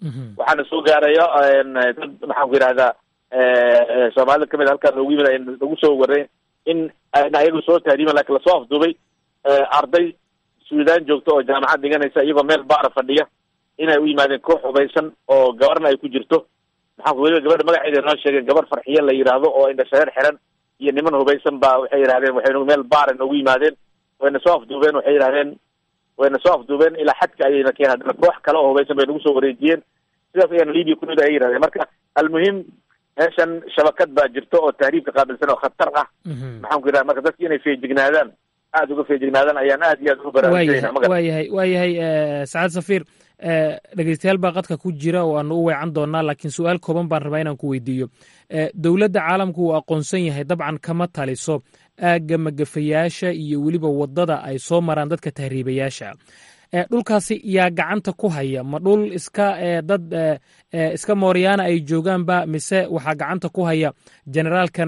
waxaana soo gaaraya dad maxaan ku yidhahdaa soomaalida kamid halkaa loogu yimid lagu soo waray in ayna ayagu soo tahriiban lakin lasoo afduubay arday suudaan joogto oo jaamacad dhiganaysa iyagoo meel baara fadhiya inay u yimaadeen koox hubaysan oo gabarna ay ku jirto maxaa weliba gabadha magaceeda noo sheegeen gabar farxiye la yidhaahdo oo indhashareer xiran iyo niman hubaysan baa waxay yidhahdeen waxay meel baara noogu yimaadeen wayna soo afduubeen waxay yidhahdeen wayna soo afduubeen ilaa xadka ayayna keen haddana koox kale oo hubaysan bay nagu soo wareejiyeen sidaas ayaana libia ku ay yidhahdeen marka almuhim meeshan shabakad baa jirto oo tahriibka qaabilsan oo khatar ah maxaan ku yidhahda marka dadki inay feejignaadaan aada uga feejignaadaan ayaan aad iyo aad ugu baraarujinayna waa yahay waa yahay sacaad safiir dhegeystayaal baa qadka ku jira oo aanu u weecan doonaa laakiin su-aal kooban baan rabaa inaan ku weydiiyo dowladda caalamku uu aqoonsan yahay dabcan kama taliso aagga magafayaasha iyo weliba waddada ay soo maraan dadka tahriibayaasha dhulkaasi yaa gacanta ku haya ma dhul iska dad iska mooryaana ay joogaanba mise waxaa gacanta ku haya generaalkan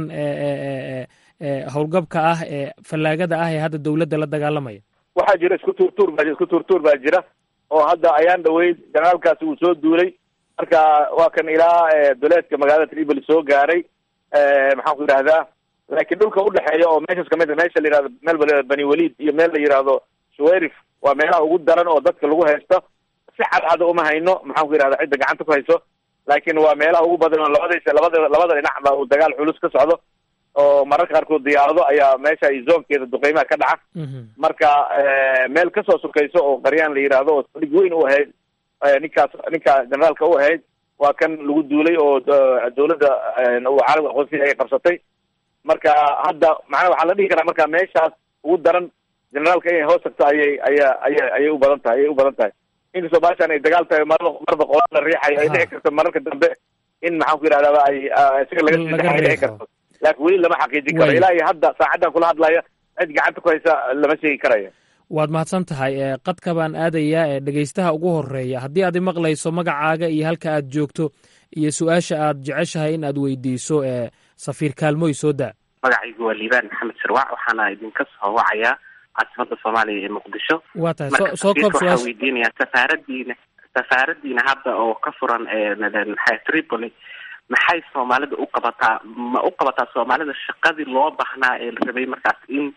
howlgabka ah ee fallaagada ah ee hadda dowladda la dagaalamaya waxaa jira isku tuurtuur baa isku tuurtuur baa jira oo hadda ayaan dhaweyd generaalkaasi uu soo duulay marka waa kan ilaa duleedka magaalada tripoli soo gaaray maxaan ku yidhahdaa laakiin dhulka udhexeeya oo meeshas kamid a meesha la yihahdo meel bani walid iyo meel la yihahdo shuwerif waa meelaha ugu daran oo dadka lagu haysto si cadcada uma hayno maxaan ku yidhahda cidda gacanta ku hayso laakiin waa meelaha ugu badan oo labadaysa labada labada dhinac ba uu dagaal culus ka socdo oo mararka qaarkood diyaarado ayaa meesha zoonkeeda duqeymaha ka dhaca marka meel kasoo sukayso oo qaryaan la yidhaahdo oo dhig weyn u ahayd ninkaas ninka generaalka u ahayd waa kan lagu duulay oo dowladda caalamka aqoonsiga ay qabsatay marka hadda macnaa waxaa la dhihi karaa marka meeshaas ugu daran generaalka inay hoos tagto ayay aya aya ayay u badan tahay ayay u badan tahay inkastoo baashaan ay dagaal tahay mar marba qolaan la riixayo ay dhici karto mararka dambe in maxaan ku yidhahdaba ay isaga laga sidaxay dhici karto laakiin weli lama xaqiijin karo ilaa iyo hadda saacaddan kula hadlaya cid gacanta ku haysa lama sheegi karayo waad mahadsan tahay qadka baan aadayaa ee dhegeystaha ugu horeeya haddii aad imaqlayso magacaaga iyo halka aad joogto iyo su-aasha aad jeceshahay in aad weydiiso safiir kaalmoy soo daa magacaygu waa liibaan maxamed sharwac waxaana idinka soo wacayaa caasimada soomaaliya ee muqdisho waa tahay soo koob waxaa weydiinayaa safaaradiina safaaradiina hadda oo ka furan maxay tripoli maxay soomaalida u qabataa ma u qabataa soomaalida shaqadii loo baahnaa ee la rabay markaas in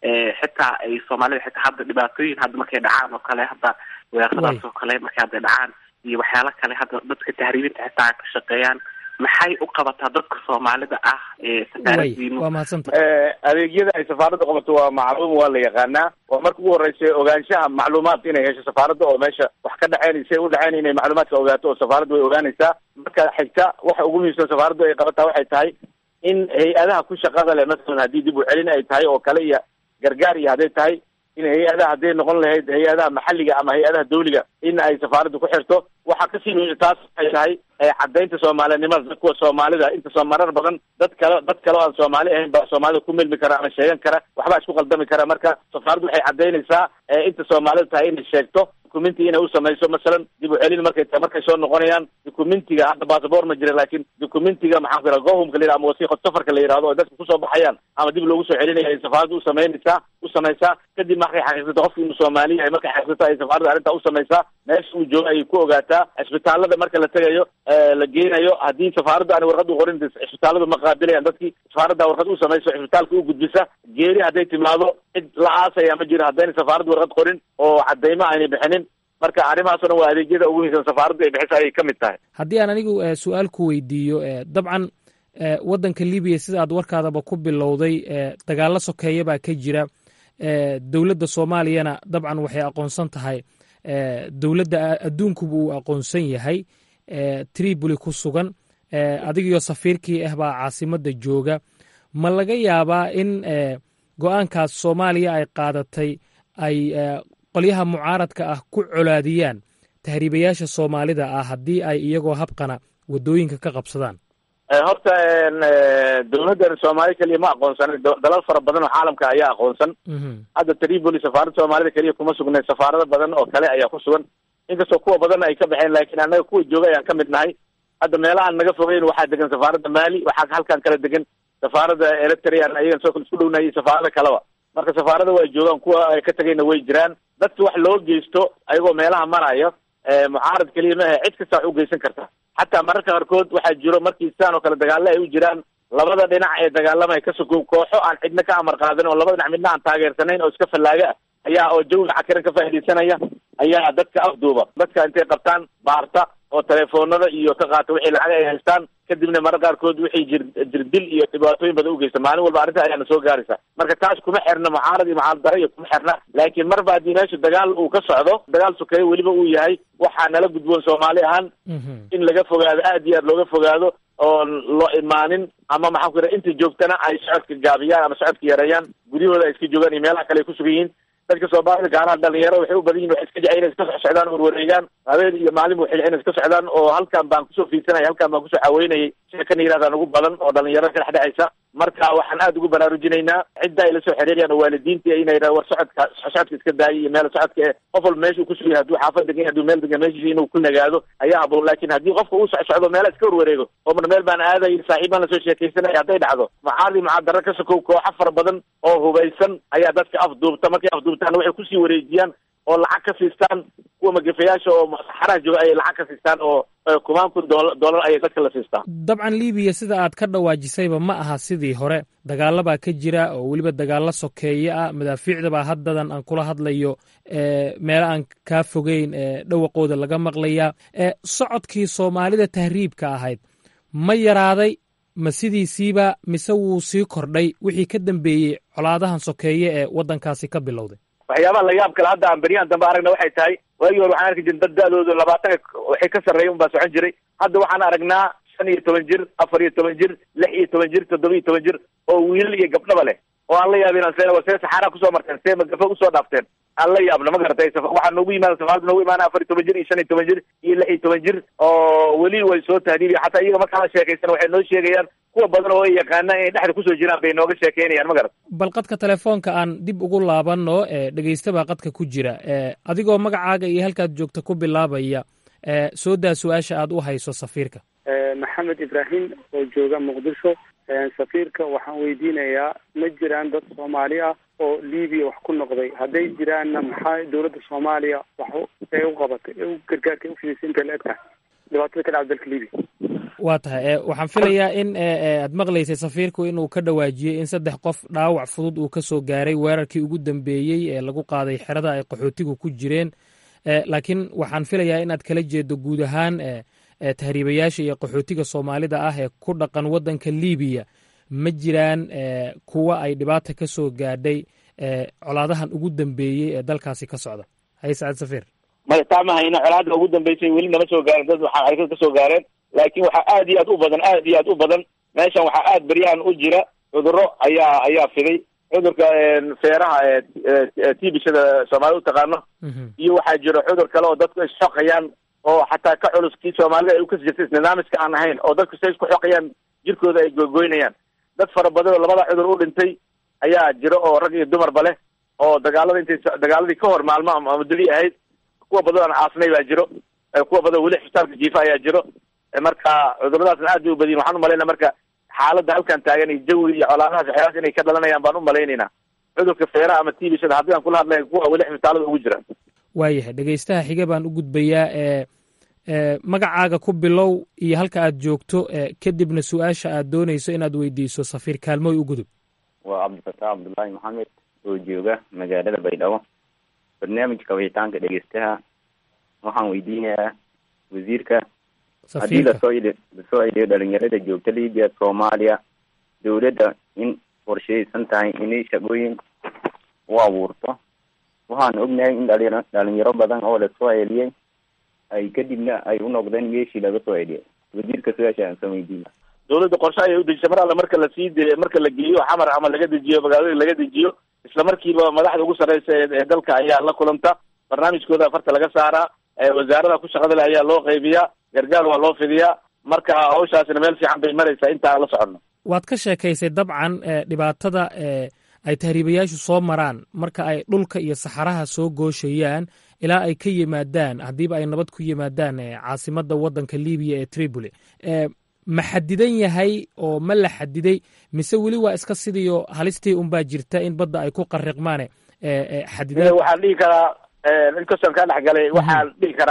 xitaa ay soomaalida xitaa hadda dhibaatooyin hadda markay dhacaan oo kale hadda weeraradaas oo kale markay hadda dhacaan iyo waxyaalo kale hadda dadka tahriibinta xitaa ka shaqeeyaan maxay u qabataa dadka soomaalida ah ee safaaradiinu waa mahadsanta adeegyada ay safaaradda qabato waa macluum waa la yaqaanaa waa marka ugu horeysa ogaanshaha macluumaad inay hesho safaaradda oo meesha wax ka dhexeyn say udhexeyn inay macluumaadka ogaato oo safaaradda way ogaanaysaa marka xigta waxa ugu muhiimsan safaaraddu ay qabataa waxay tahay in hay-adaha ku shaqada leh masalan haddii dib u celin ay tahay oo kale iyo gargaar iyo hadday tahay in hay-adaha hadday noqon lahayd hay-adaha maxalliga ama hay-adaha dawliga in ay safaaraddu ku xirto waxaa kasii muhiim taas waxay tahay caddaynta soomaalinimada kuwa soomaalida inta marar badan dad kale dad kale oo aan soomaali ahayn baa soomaalida ku milmi kara ama sheegan kara waxbaa isku qaldami kara marka safaaraddu waxay caddaynaysaa inta soomaalida tahay inay sheegto documenti inay u samayso masalan dib u celin markay tahay markay soo noqonayaan documentiga hadda basaboor ma jira laakiin documentiga maxaan ku yidhaha gohumka la yidhaha ama wasiiqa safarka la yidhahdo oo dadka kusoo baxayaan ama dib loogu soo celinaya ay safaaraddu u samaynaysaa u samaysaa kadib markay xaqiiqsato qofki inuu soomaali yahay markay xaqiiqsato ay safaaradda arrintaa u samaysaa meesha uu joogo ayay ku ogaataa cisbitaalada marka la tegayo la geenayo haddii safaaraddu aan warqad u qorin cisbitaaladu ma qaabilayaan dadkii safaaradda warqad u samayso cisbitaalka u gudbisa geeri hadday timaado cid la aasaya ma jiro haddayna safaaraddu warqad qorin oo cadaymo aynay bixinin marka arrimahaas o dhan waa adeegyada ugu muhiimsan safaaraddu ay bixisa ayay ka mid tahay haddii aan anigu su-aal ku weydiiyo dabcan waddanka libiya sida aad warkaadaba ku bilowday dagaallo sokeeya baa ka jira dowladda soomaaliyana dabcan waxay aqoonsan tahay dowladda adduunkuba uu aqoonsan yahay tripoli ku sugan adigiyo safiirkii ah baa caasimadda jooga ma laga yaabaa in go-aankaas soomaaliya ay qaadatay ay qolyaha mucaaradka ah ku colaadiyaan tahriibayaasha soomaalida ah haddii ay iyagoo habqana waddooyinka ka qabsadaan horta dowladdan soomaali keliya ma aqoonsan dalal fara badan oo caalamka ayaa aqoonsan hadda tripoli safaaradda soomaalida keliya kuma sugnay safaarado badan oo kale ayaa ku sugan inkastoo kuwa badan ay ka baxeen laakiin annaga kuwa jooga ayaan ka mid nahay hadda meelahaan naga fogeyn waxaa degan safaaradda mali waxaa halkan kala degan safaaradda eritrean ayagan soo kale isku dhownahay iyo safaarada kaleba marka safaarada waa joogaan kuwa ay ka tegayna way jiraan dadka wax loo geysto ayagoo meelaha marayo mucaarad keliya ma ahe cid kasta wax u geysan karta xataa mararka qaarkood waxaa jiro markii sidaan oo kale dagaalla ay u jiraan labada dhinac ee dagaalamaya ka sokow kooxo aan cidna ka amar qaadin oo labada dhinac midna aan taageersanayn oo iska fallaaga ah ayaa oo jawiga cakiran ka faaidaysanaya ayaa dadka afduuba dadka intay qabtaan baarta oo telefoonada iyo ka qaata wixii lacag ay haystaan kadibna marar qaarkood wixii jir jirdil iyo dhibaatooyin badan ugeysta maalin walba arrinta ayaana soo gaaraysa marka taas kuma xirna mucaarad iyo mucaarad daro iyo kuma xirna laakiin marba haddii meesha dagaal uu ka socdo dagaal sokeeye weliba uu yahay waxaa nala gudboon soomaali ahaan in laga fogaado aad iyo aad looga fogaado oon loo imaanin ama maxaan ku yidhaha inta joogtana ay socodka gaabiyaan ama socodka yareeyaan guryahooda ay iska joogaan iyo meelaha kale ay ku sugan yihiin dadka soomaalida gaaraha dhalinyaro waxay u badan yihin waxay iska jecel inay iska soc socdaan warwareegaan habeen iyo maalin waxay inay iska socdaan oo halkan baan kusoo fiidsanaya halkan baan kusoo caweynayay sheekana yirahdaan ugu badan oo dhalinyaro ka dhexdhexaysa marka waxaan aada ugu baraarujinaynaa cidda ay la soo xiriirayaan oo waalidiinta inay yidhaha war socodka socodka iska daayay iyo meel socodka ee qof walba meesha uu ku sugan yahay hadduu xaafad degan yahay hadduu meel degan meeshiisa inuu ku nagaado ayaa haboon laakiin haddii qofka uu soc socdo meela iska warwareego oo mar meel baan aadayay saaxiib baan lasoo sheekaysanaya hadday dhacdo macaadi mucaadaro ka sokow kooxo fara badan oo hubaysan ayaa dadka afduubta markay afduubtaana waxay kusii wareejiyaan oo lacag ka siistaan kuwa magafayaasha oo saxaraha jooga ayay lacag ka siistaan oo kumaan kun doola doolar ayay dadka la siistaan dabcan libiya sida aad ka dhawaajisayba ma aha sidii hore dagaalla baa ka jira oo weliba dagaalla sokeeye ah madaafiicda baa haddadan aan kula hadlayo meelo aan kaa fogeyn dhawaqooda laga maqlayaa socodkii soomaalida tahriibka ahayd ma yaraaday ma sidiisiiba mise wuu sii kordhay wixii ka dambeeyey colaadahan sokeeye ee waddankaasi ka bilowday waxyaabaha la yaab kale hadda aan beryahan dambe aragna waxay tahay waagii hore waxaan arki jirin dad da-doodu labaatanka waxay ka sarreeya un baa socon jiray hadda waxaan aragnaa shan iyo toban jir afar iyo toban jir lix iyo toban jir toddoba iyo toban jir oo wiilal iyo gabdhaba leh oo aan la yaabin aan see see saxaraa kusoo marteen see magafa usoo dhaafteen aan la yaabna ma garatay waxaa noogu yimaada safaarada noogu imaana afar iyo toban jir iyo shan iyo toban jir iyo lix iyo toban jir oo weli way soo tahdiibiya xataa iyaga markaa la sheekaysan waxay noo sheegayaan kuwa badan oo ay yaqaanaan inay dhexda kusoo jiraan bay nooga sheekeynayaan ma garat bal qadka telefoonka aan dib ugu laabanno dhegeysta baa qadka ku jira adigoo magacaaga iyo halkaad joogta ku bilaabaya soo daa su-aasha aad u hayso safiirka maxamed ibraahim oo jooga muqdisho safiirka waxaan weydiinayaa ma jiraan dad soomaali ah oo libiya wax ku noqday hadday jiraanna maxaa dowladda soomaaliya wax ee u qabatay ee u gargaarka u fidisay inta la eg tahay dhibaatada ka dhacda dalka libiya waa tahay waxaan filayaa in aad maqlaysay safiirku inuu ka dhawaajiyey in saddex qof dhaawac fudud uu ka soo gaaray weerarkii ugu dambeeyey ee lagu qaaday xerada ay qaxootigu ku jireen laakiin waxaan filayaa inaad kala jeedo guud ahaan tahriibayaasha iyo qaxootiga soomaalida ah ee ku dhaqan waddanka libiya ma jiraan kuwa ay dhibaata ka soo gaadhay colaadahan ugu dambeeyey ee dalkaasi ka socda haye sacad safiir maya taa ma hayna colaadda ugu dambeysay weli nama soo gaaren dad waxaa ay ka soo gaareen laakiin waxaa aad iyo aad u badan aad iyo aad u badan meeshan waxaa aad beryahan u jira cudurro ayaa ayaa fiday cudurka feeraha ee tibishada soomaalida u taqaano iyo waxaa jira cudur kale oo dadku ay xoqayaan oo xataa ka culus kii soomaalida ay ukasi jirtay nidaamiska aan ahayn oo dadku say isku xoqayaan jirkooda ay gogoynayaan dad fara badan oo labada cudur u dhintay ayaa jira oo rag iyo dumarba leh oo dagaalada intay dagaaladii ka hor maalmo ama muddadii ahayd kuwa badan aan caasnay baa jiro kuwa badan weli xisbitaalka jiifa ayaa jiro marka cuduradaasna aad bay u badiyin waxaan umalayna marka xaaladda halkan taagan iyo jawiga iyo colaadahaas waxyaalaas inay ka dhalanayaan baan u malaynaynaa cudurka feeraha ama tibishada haddii aan kula hadlay kuwa weli xisbitaalada ugu jira waayahay dhegeystaha xiga baan u gudbayaa ee magacaaga ku bilow iyo halka aad joogto kadibna su-aasha aad doonayso inaad weydiiso safiir kaalmooy u gudub waa cabdifataax cabdullaahi maxamed oo jooga magaalada baydhabo barnaamijka wicitaanka dhegeystaha waxaan weydiinayaa wasiirka haddii lasoo lasoo celiyo dhalinyarada joogta libiya soomaaliya dowladda in qorsheysan tahay inay shaqooyin u abuurto waxaan ognahay in dhali dhalinyaro badan oo lasoo celiyey ay kadibna ay u noqdeen meeshii laga soo celiyay wasiirka su-aasha aan soo weydiina dowladda qorshe ayay udejisay mar alle marka lasii de marka la geeyo xamar ama laga dejiyo magaalada laga dejiyo isla markiiba madaxda ugu sarreysa ee dalka ayaa la kulanta barnaamijkooda afarta laga saaraa wasaarada ku shaqada leh ayaa loo qaybiyaa gargaar waa loo fidiyaa marka hawshaasina meel fiican bay maraysaa inta aan la soconno waad ka sheekaysay dabcan dhibaatada ay tahriibayaashu soo maraan marka ay dhulka iyo saxaraha soo gooshayaan ilaa ay ka yimaadaan haddiiba ay nabad ku yimaadaan caasimadda waddanka libiya ee tripoli ma xadidan yahay oo ma la xadiday mise weli waa iska sidiio halistii unbaa jirta in badda ay ku qariqmaane xadidan waxaan dhihi karaa inkastoo kaa dhexgalay waxaan dhihi karaa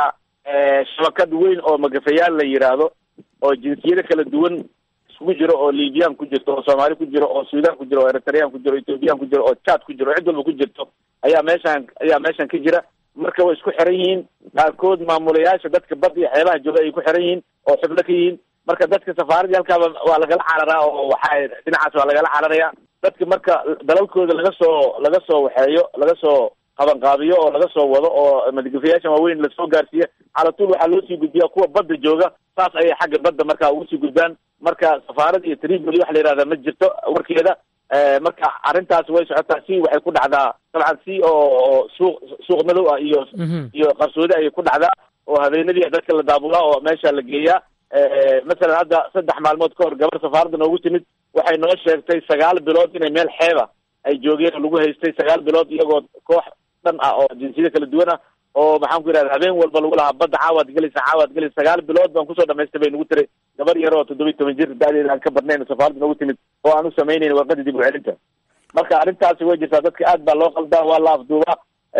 shabakad weyn oo magafayaal la yidhaahdo oo jinsiyado kala duwan iskugu jiro oo libyaan ku jirto oo soomaali ku jiro oo suudaan ku jiro oo eritreyaan ku jiro o ethoobiyan ku jiro oo jad ku jiro oo cid walba ku jirto ayaa meeshaan ayaa meeshan ka jira marka way isku xiran yihiin qaarkood maamulayaasha dadka bad iyo xeebaha jooga ay ku xiran yihiin oo xubno ka yihiin marka dadka safaaradii halkaaba waa lagala cararaa oo waxaa dhinacaas waa lagala cararaya dadka marka dalalkooda laga soo laga soo waxeeyo laga soo qabanqaabiyo oo laga soo wado oo madgafayaashan waaweyn lasoo gaarsiiya calatuul waxaa loo sii gudbiya kuwa badda jooga saas ayay xagga badda marka ugu sii gudbaan marka safaarad iyo triboli waxa la yihahda ma jirto warkeeda marka arrintaas way socotaa si waxay ku dhacdaa dabcan si oo suuq suuq madow ah iyo iyo qarsoodi ayay ku dhacdaa oo habeenadii dadka la daabulaa oo meesha la geeyaa masalan hadda saddex maalmood ka hor gabar safaaradda noogu timid waxay noo sheegtay sagaal bilood inay meel xeeba ay joogeen oo lagu haystay sagaal bilood iyagoo koox dhan ah oo jinsiyada kala duwan ah oo maxaan ku yidhahda habeen walba lagu lahaa badda caawaad gelaysa caawaad gelaysa sagaal bilood baan kusoo dhamaystay bay nagu tiray gabar yar oo toddoba iyo toban jir da-deeda aan ka badnayn safaaradda noogu timid oo aan u samaynayn warqadii dib u celinta marka arrintaasi way jirtaa dadka aad baa loo qaldaa waa la afduubaa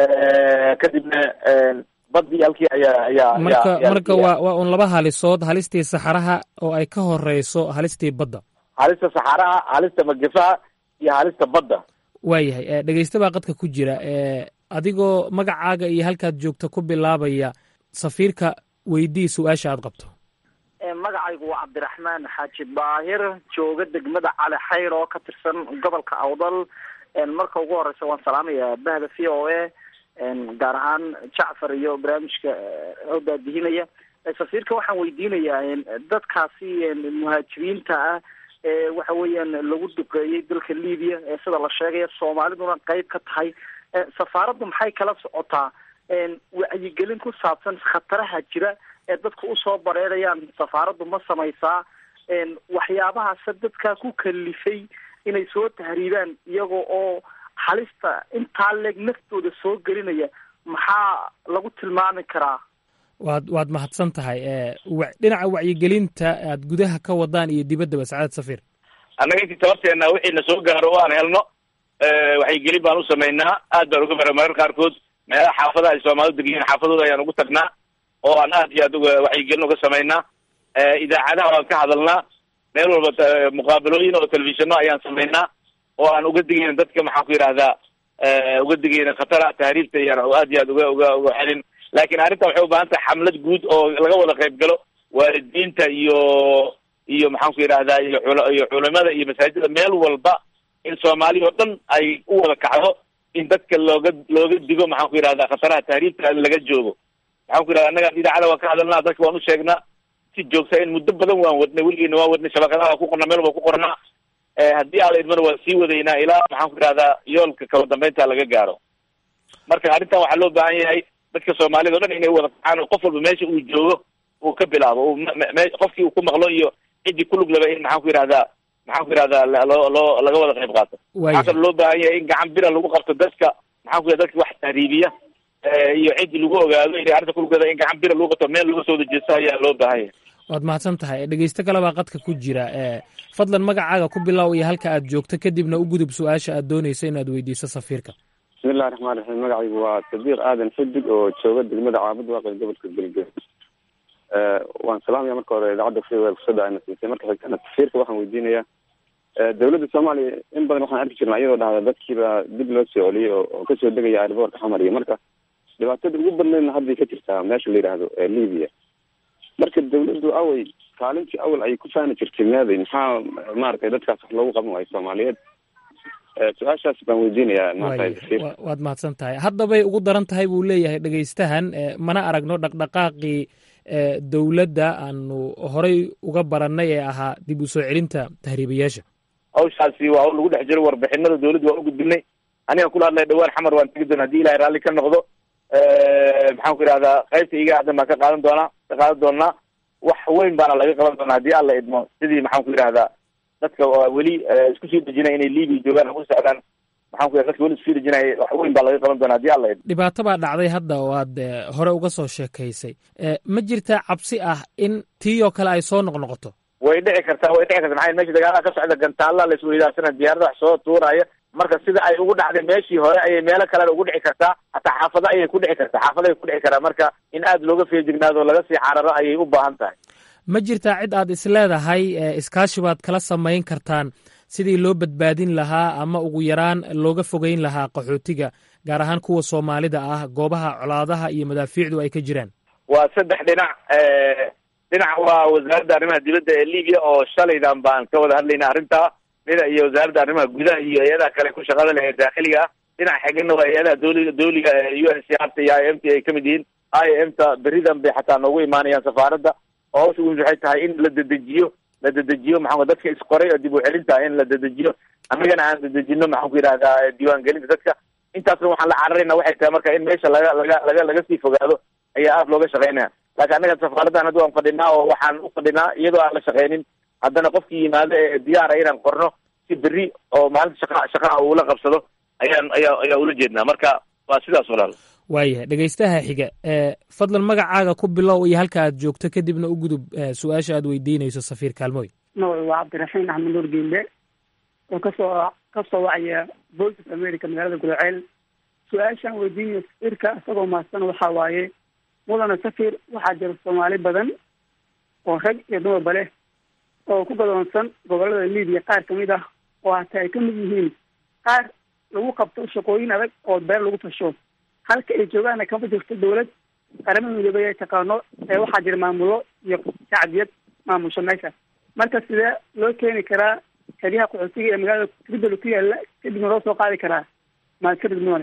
kadibna badii halkii ayaa ayaa marka marka waa waa un laba halisood halistii saxaraha oo ay ka horeyso halistii badda halista saxaraha halista magafaha iyo halista badda waayahay dhegeysta baa qadka ku jira adigoo magacaaga iyo halkaad joogto ku bilaabaya safiirka weydii su-aasha aad qabto magacaygu waa cabdiraxmaan xaaji baahir jooga degmada cali xayr oo ka tirsan gobolka awdal marka ugu horeysa waan salaamayaa bahda v o a gaar ahaan jacfar iyo barnaamijka oo daadihinaya safiirka waxaan weydiinayaa dadkaasi muhaajiriinta ah ee waxa weeyaan lagu duqeeyey dalka libiya ee sida la sheegaya soomaaliduna qeyb ka tahay safaaraddu maxay kala socotaa wacyigelin ku saabsan khataraha jira ee dadku usoo bareerayaan safaaraddu ma samaysaa waxyaabahaase dadkaa ku kalifay inay soo tahriibaan iyaga oo halista intaa leeg naftooda soo gelinaya maxaa lagu tilmaami karaa waad waad mahadsan tahay dhinaca wacyigelinta aad gudaha ka wadaan iyo dibaddaba sacaadad safiir annaga intii tabarteena wixii na soo gaaro oo aan helno wacyigelin baan u samaynaa aad baan uga mara marar qaarkood meelaha xaafadaha ay soomaalidu degiyiin xaafadooda ayaan ugu tagnaa oo aan aad iyo aad uga wacyigelin uga samaynaa idaacadaha waan ka hadalnaa meel walba muqaabalooyin oo telefishano ayaan samaynaa oo aan uga digayna dadka maxaan ku yidhahdaa uga digayna khatara tahriibta iyaan aad iyo aad uga uga uga celin laakiin arrinta waxay u baahan tahay xamlad guud oo laga wada qayb galo waalidiinta iyo iyo maxaan ku yidhahdaa iyo iyo culimada iyo masaajida meel walba in soomaaliya oo dhan ay u wada kacdo in dadka looga looga digo maxaan ku yidhahdaa khataraha tahriibta laga joogo maxaan ku yidhahda annaga idaacada waan ka hadalnaa dadka waan u sheegnaa si joogta in muddo badan waan wadnay weligeena waan wadnay shabakadaha waa ku qornaa meel waa ku qornaa haddii ala idmana waan sii wadaynaa ilaa maxaan ku yidhahdaa yoolka kaba dambeynta laga gaaro marka arrintan waxaa loo baahan yahay dadka soomaalida o dhan inay wada kacaan oo qof walba meesha uu joogo uu ka bilaabo qofkii uu ku maqlo iyo ciddii ku lug laba in maxaan ku yidhahdaa maxaan ku yidhahdaa loo loo laga wada qayb qaato waxaa kaloo loo baahan yahay in gacan bira lagu qabto dadka maxaan ku yidhahda dadka wax tahriibiya iyo ciddii lagu ogaado inay arrinta ku lugada in gacan bira lagu qabto meel laga soo dajeesto ayaa loo baahan yahay waad mahadsan tahay dhegeysto kale baa qadka ku jira fadlan magacaaga ku bilow iyo halka aad joogto kadibna u gudub su-aasha aad dooneyso inaad weydiiso safiirka bismillahi raxmaan raxiim magacaygu waa sadiiq aadan xidig oo jooga degmada caabud waaqi gobolka galgaduud waan salaamaya marka hore idaacadda v o fursada ayna siisay marka xigtana safiirka waxaan weydiinayaa dowladda soomaaliya in badan waxaan arki jirnaa iyadoo dhahda dadkiiba dib loo soo celiyey oo kasoo degaya airboortka xamar iyo marka dhibaatada ugu badnaydna hadday ka jirtaa meesha la yidhaahdo libiya marka dawladdu awey kaalintii awal ay ku faani jirtay meeday maxaa maaragtay dadkaas wax loogu qaban waayo soomaaliyeed su-aashaas baan weydiinayaa maanta waad mahadsan tahay haddabay ugu daran tahay buu leeyahay dhegeystahan mana aragno dhaqdhaqaaqii dowladda aanu horay uga barannay ee ahaa dib u soo celinta tahriibayaasha hawshaasi waa hawl lagu dhex jiro warbixinada dawladdu waan u gudbinay aniga kula hadlay dhawaan xamar waan tegi doona hadii ilahay raalli ka noqdo maxaan ku yidhahdaa qaybta iga aadan baan ka qaadan doonaa ka qaadan doonaa wax weyn baana laga qaban doonaa haddii alla idmo sidii maxaan ku yidhahdaa dadka weli isku sii dejinaya inay libiya joogaan ugu socdaan maxaan ku yidhahda dadka weli isku sii dejinaya wax weyn baa laga qaban doonaa haddii alla idmo dhibaato baa dhacday hadda oo aad hore uga soo sheekaysay ma jirtaa cabsi ah in tii oo kale ay soo noqnoqoto way dhici kartaa way dhici karta maxaa meesha dagaalaha ka socda gantaalla la isweydaarsanaya diyaarada wax soo tuuraya marka sida ay ugu dhacday meeshii hore ayay meelo kalena ugu dhici kartaa hataa xaafado ayay ku dhici kartaa xaafado ay ku dhici karaa marka in aada looga feejignaado laga sii cararo ayay u baahan tahay ma jirtaa cid aad isleedahay iskaashi baad kala samayn kartaan sidii loo badbaadin lahaa ama ugu yaraan looga fogeyn lahaa qaxootiga gaar ahaan kuwa soomaalida ah goobaha colaadaha iyo madaafiicdu ay ka jiraan waa saddex dhinac dhinac waa wasaaradda arrimaha dibadda ee libiya oo shalaydan baan ka wada hadlayna arrintaa dhinac iyo wasaaradda arrimaha gudaha iyo hay-adaha kale ku shaqada leh ee daakhiliga ah dhinac xigana waa hay-adaha dowliga dowliga ee u n c r t iyo i m t ay kamid yihiin i m ta beridan bay xataa noogu imaanayaan safaaradda oo hawsha ugu waxay tahay in la dedejiyo la dedejiyo maxaa dadka isqoray oo dib u celinta in la dedejiyo annagana aan dedejino maxaan ku yidhahdaa diiwaangelinta dadka intaasna waxaan la cararayna waxay tahay marka in meesha laga laga laga laga sii fogaado ayaa aada looga shaqeynaya laakiin annaga safaaraddan hadda waan fadhinaa oo waxaan u fadhinaa iyadoo aan la shaqeynin haddana qofkii yimaado ee diyaara inaan qorno si berri oo maalinta shaqa shaqaha uula qabsado ayaan ayaa ayaa ula jeednaa marka waa sidaas walaal waayahay dhegaystaha xiga fadlan magacaaga ku bilow iyo halka aad joogto kadibna u gudub su-aasha aad weydiinayso safiir kaalmooy magacu waa cabdiraxiin axmed nuur geelle oo kasoo kasoo wacaya voice of america magaalada gudaceel su-aashaan weydiinaya safiirka isagoo mahadsan waxaa waaye mudana safir waxaa jira soomaali badan oo rag iyo dumarba leh oo ku gadoonsan gobolada libiya qaar kamid ah oo hataa ay kamid yihiin qaar lagu qabto shaqooyin adag oo beer lagu fasho halka ay joogaana kama jirto dawlad qaramada midoobay ay taqaano ee waxaa jira maamulo iyo shacbiyad maamusho meesha marka sidee loo keeni karaa xeryaha qaxootiga ee magaalada tripoli ku yaala kadibna loo soo qaadi karaa mahadsanid mudane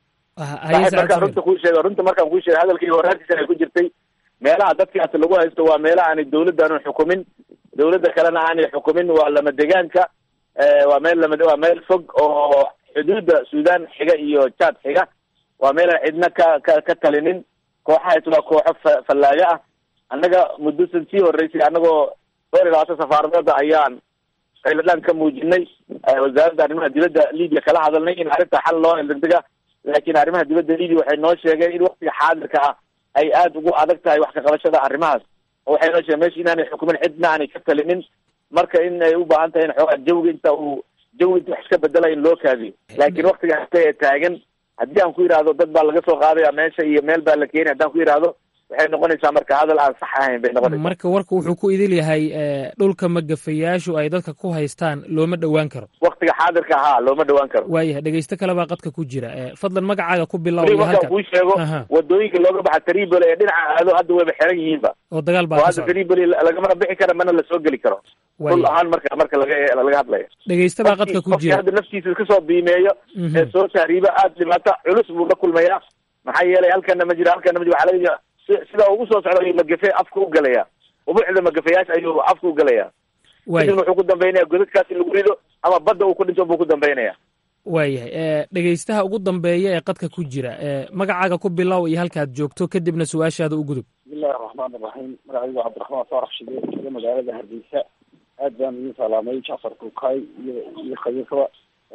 markaan runta kuu sheego runta markaan kuu sheego hadalkii horaantiisana ay ku jirtay meelaha dadkaas lagu haysto waa meelaha aanay dawladdaanu xukumin dawladda kalena aanay xukumin waa lama degaanka waa meel lama waa meel fog oo xuduudda suudaan xiga iyo jaad xiga waa meelaan cidna ka ka ka talinin kooxahaas waa kooxo fa fallaaga ah annaga muddosan sii horreysay annagoo dhowr iyo labaatan safaaradoodda ayaan qayladhaan ka muujinay wasaaradda arrimaha dibadda libiya kala hadalnay in arrinta xal loo degdega laakiin arrimaha dibadda libiya waxay noo sheegeen in waktiga xaadirka ah ay aada ugu adag tahay wax ka qabashada arrimahaas oo waxay noo sheegeen meesha inaanay xukumin cidna aanay ka talinin marka in ay u baahan tahay in xoogaa jawiga inta uu jawi inta wax iska bedela in loo kaadiyo laakiin waktiga hata ee taagan haddii aan ku yidhaahdo dad baa laga soo qaadaya meesha iyo meel baa la keenay haddaan ku yidhaahdo waxay noqonaysaa marka hadal aan sax ahayn bay noqonaysaa marka warka wuxuu ku idil yahay dhulka magafayaashu ay dadka ku haystaan looma dhowaan karo waktiga xaadirka ahaa looma dhowaan karo waayahay dhegeysto kale baa qadka ku jira fadlan magacaaga ku bilow weli markaan kuu sheego wadooyinka looga baxa tripoli ee dhinaca aado hadda wayba xiran yihiinba oo dagaal baa oo hadda tripoli lagamana bixi kara mana lasoo geli karo dhul ahaan marka marka laga laga hadlayo dhegeysta baa qadka ku jira hadda naftiisa kasoo biimeeyo ee soo tahriiba aada dhibaato culus buu la kulmayaa maxaa yeelay halkana ma jiro halkana ma jiro waxaa laga sida ugu soo socda ayuu magafe afka u galaya ubuucda magafayaasha ayuu afka u galaya kadibna wuxuu ku dambeynaya godadkaas in lagu rido ama badda uu ku dhinto buu ku dambeynaya waayahay dhegeystaha ugu dambeeya ee qadka ku jira magacaaga ku bilow iyo halkaad joogto kadibna su-aashaada u gudub bismillahi raxmaan iraxiim magacaygu cabdiraxmaan faarax shide jooga magaalada hargeysa aad baan idin salaamay jacfar kukaay iyo iyo khabiirkaba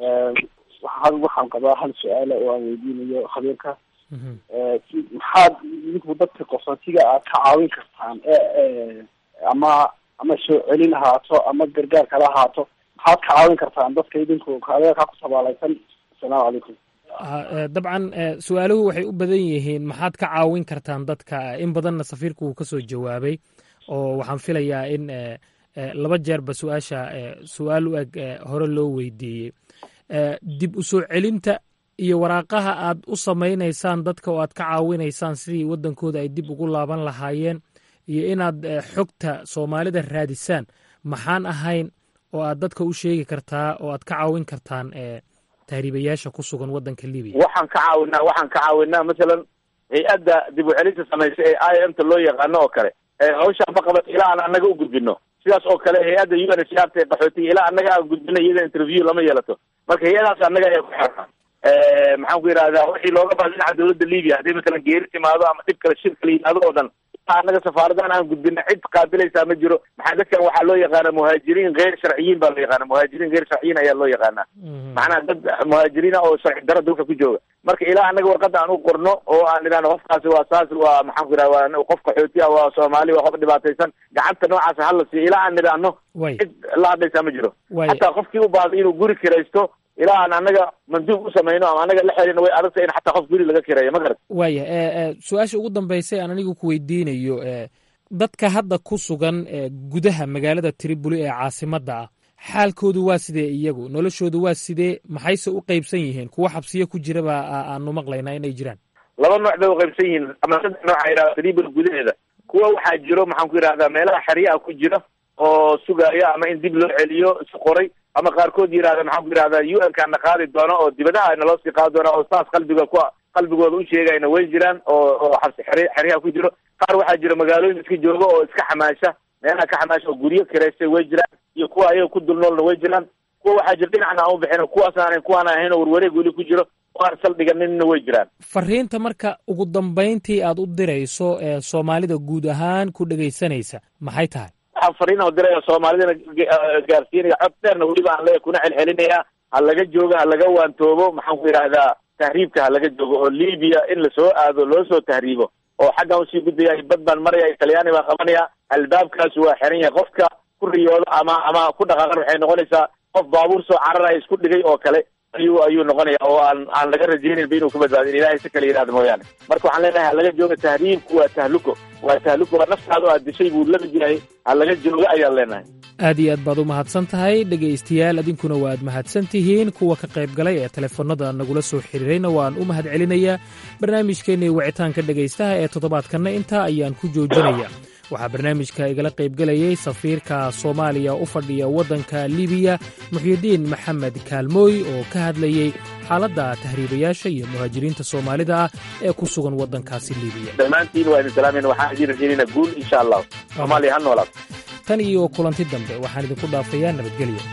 waxaan waxaan qabaa hal su-aala oo aan weydiinayo khabiirka si maxaad idinku dadka qaxootiga aad ka caawin kartaan ama ama soo celin ahaato ama gargaar kala ahaato maxaad ka caawin kartaan dadka idinku adeerkaa ku sabaalaysan asalaamu calaykum dabcan su-aaluhu waxay u badan yihiin maxaad ka caawin kartaan dadka in badanna safiirku uu kasoo jawaabay oo waxaan filayaa in laba jeerba su-aasha su-aal u eg hore loo weydiiyey dib u soo celinta iyo waraaqaha aad u samaynaysaan dadka oo aad ka caawinaysaan sidii waddankooda ay dib ugu laaban lahaayeen iyo inaad xogta soomaalida raadisaan maxaan ahayn oo aad dadka u sheegi kartaa oo aad ka caawin kartaan tahriibayaasha ku sugan waddanka libiya waxaan ka caawinaa waxaan ka caawinaa masalan hay-adda dib u celinta samaysa ee i m ta loo yaqaano oo kale hawshaan ma qabato ilaa aan annaga u gudbino sidaas oo kale hay-adda u n h r t qaxootiga ilaa annaga aan gudbino iyada interview lama yeelato marka hay-adaas annaga ayaa ku xirnaa maxaan ku yidhahdaa wixii looga baha dhinaca dawladda libiya haddii masalan geeri timaado ama dhib kale shir kala yimaado oo dhan annaga safaaradahan aan gudbina cid qaabilaysaa ma jiro maxaa dadkan waxaa loo yaqaana muhaajiriin geyr sharciyiin baa loo yaqaana muhaajiriin geyr sharciyiin ayaa loo yaqaanaa macnaha dad muhaajiriina oo sharci daro dalka ku jooga marka ilaa annaga warqadda aan u qorno oo aan idhahno qofkaasi waa saas waa maxaan ku yidhaha waa qof qaxooti ah waa soomaali waa qof dhibaataysan gacanta noocaas hala siiyo ilaa aan idhaahno cid la hadlaysaa ma jiro hataa qofkii u baahday inuu guri kiraysto ilaa aan anaga manduub u samayno ama anaga la xelino way adagta in xataa qof guri laga kireeyo ma garat waaya su-aasha ugu dambaysa aan anigu ku weydiinayo dadka hadda ku sugan gudaha magaalada triboli ee caasimadda ah xaalkoodu waa sidee iyagu noloshoodu waa sidee maxayse u qeybsan yihiin kuwa xabsiyo ku jiraba aanu maqlaynaa inay jiraan laba nooc bay uqaybsan yihiin ama saddex nooca yidhahda tribal gudaheeda kuwa waxaa jiro maxaan ku yidhahdaa meelaha xeryaha ku jira oo sugaya ama in dib loo celiyo is qoray ama qaarkood yidhahda maxaan ku yidhahdaa u n kana qaadi doono oo dibadaha naloo sii qaadi doona oo saas qalbiga ku qalbigooda u sheegayna way jiraan oo oo xabsi xer xeryaha ku jiro qaar waxaa jira magaalooyin iska jooga oo iska xamaasha meelaha ka xamaasha oo guryo kireystay way jiraan iyo kuwa ayaga ku dulnoolna way jiraan kuwa waxaa jira dhinacna aan u bixin kuwaas aanan kuwaan ahayn oo warwareeg weli ku jiro oo aan saldhiganinna way jiraan fariinta marka ugu dambayntii aad u dirayso ee soomaalida guud ahaan ku dhegaysanaysa maxay tahay waxaan fariin oo diraya soomaalidana gaarsiinaya cod dheerna weliba aan leeyahay kuna celcelinaya ha laga joogo ha laga waantoobo maxaan ku yidhahdaa tahriibka ha laga joogo oo libiya in lasoo aado loo soo tahriibo oo xaggan usii gudbaya bad baan maraya talyaani baan qabanaya albaabkaas waa xiran yahay qofka ku riyoodo ama ama ku dhaqaaqan waxay noqonaysaa qof baabuur soo cararaya isku dhigay oo kale ayuu ayuu noqonaya oo aan aan laga rajaynaynba inuu ka badbaadin ilahay si kale yidhahda mooyaane marka waxaan leenahay ha laga jooga tahriibku waa tahluko waa tahluko waa naftaada oo aad dishay buu lamid yahay ha laga jooga ayaan leenahay aad iyo aad baad u mahadsan tahay dhegaystayaal idinkuna waad mahadsan tihiin kuwa ka qayb galay ee telefoonnada nagula soo xiriirayna waan u mahad celinayaa barnaamijkeennii wicitaanka dhegaystaha ee toddobaadkanna intaa ayaan ku joojinaya waxaa barnaamijka igala qaybgelayay safiirka soomaaliya u fadhiya waddanka libiya muxyidiin maxamed kaalmooy oo ka hadlayey xaaladda tahriibayaasha iyo muhaajiriinta soomaalida ah ee ku sugan waddankaasi libiya dhammaantiin waa idin salaamayna waxaan idin rajaynayna guul insha allah soomaaliya ha noolaato tan iyo kulanti dambe waxaan idinku dhaafayaa nabadgelyo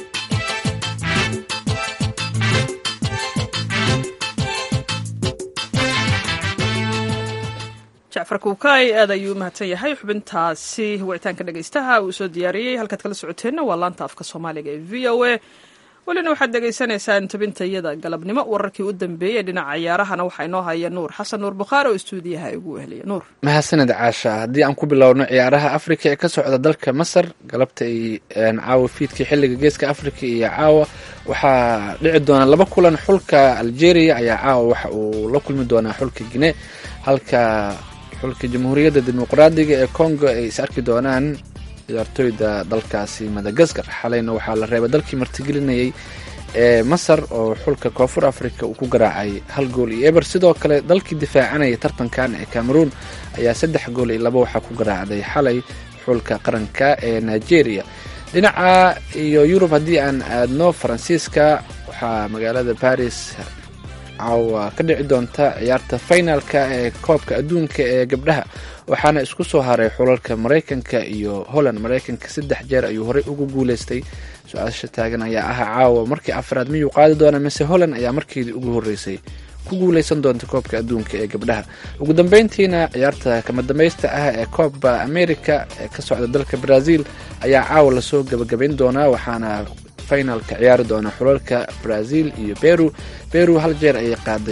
jacfar kuukay aad ayuu u mahadsan yahay xubintaasi wicitaanka dhegaystaha uu soo diyaariyey halkaad kala socoteenna waa laanta afka soomaaliga ee v o a welina waxaad dhegaysanaysaan tabintayada galabnimo wararkii u dambeeyey dhinaca ciyaarahana waxaa inoo haya nuur xasan nuur bukhaari oo istuudiyaha ugu weheliya nuur mahadsaned caasha haddii aan ku bilowno ciyaaraha afrika ee ka socda dalka masar galabta ay caawa fiidkii xilliga geeska afrika iyo caawa waxaa dhici doona laba kulan xulka algeria ayaa caawa waxa uu la kulmi doonaa xulka gine halka xulka jamhuuriyadda dimuqraadiga ee congo ay is arki doonaan ciyaartooyda dalkaasi madagaskar xalayna waxaa la reebay dalkii martigelinayay ee masar oo xulka koonfur africa uu ku garaacay hal gool iyo eber sidoo kale dalkii difaacanaya tartankan ee cameroon ayaa saddex gool iyo laba waxaa ku garaacday xalay xulka qaranka ee nigeria dhinaca iyo yurub haddii aan aadno faransiiska waxaa magaalada baris caawa ka dhici doonta ciyaarta finalka ee koobka adduunka ee gabdhaha waxaana isku soo haray xulalka maraykanka iyo holland maraykanka saddex jeer ayuu horey ugu guuleystay su-aasha taagan ayaa ah caawa markii afraad miyuu qaadi doona mise holland ayaa markeedii ugu horeysay ku guuleysan doonta koobka adduunka ee gabdhaha ugu dambeyntiina ciyaarta kama dambaysta ah ee koobba america ee ka socda dalka brazil ayaa caawa lasoo gabagabayn doonaa waxaana finalka ciyaari doona xulalka brazil iyo beru beru hal jeer ayay qaaday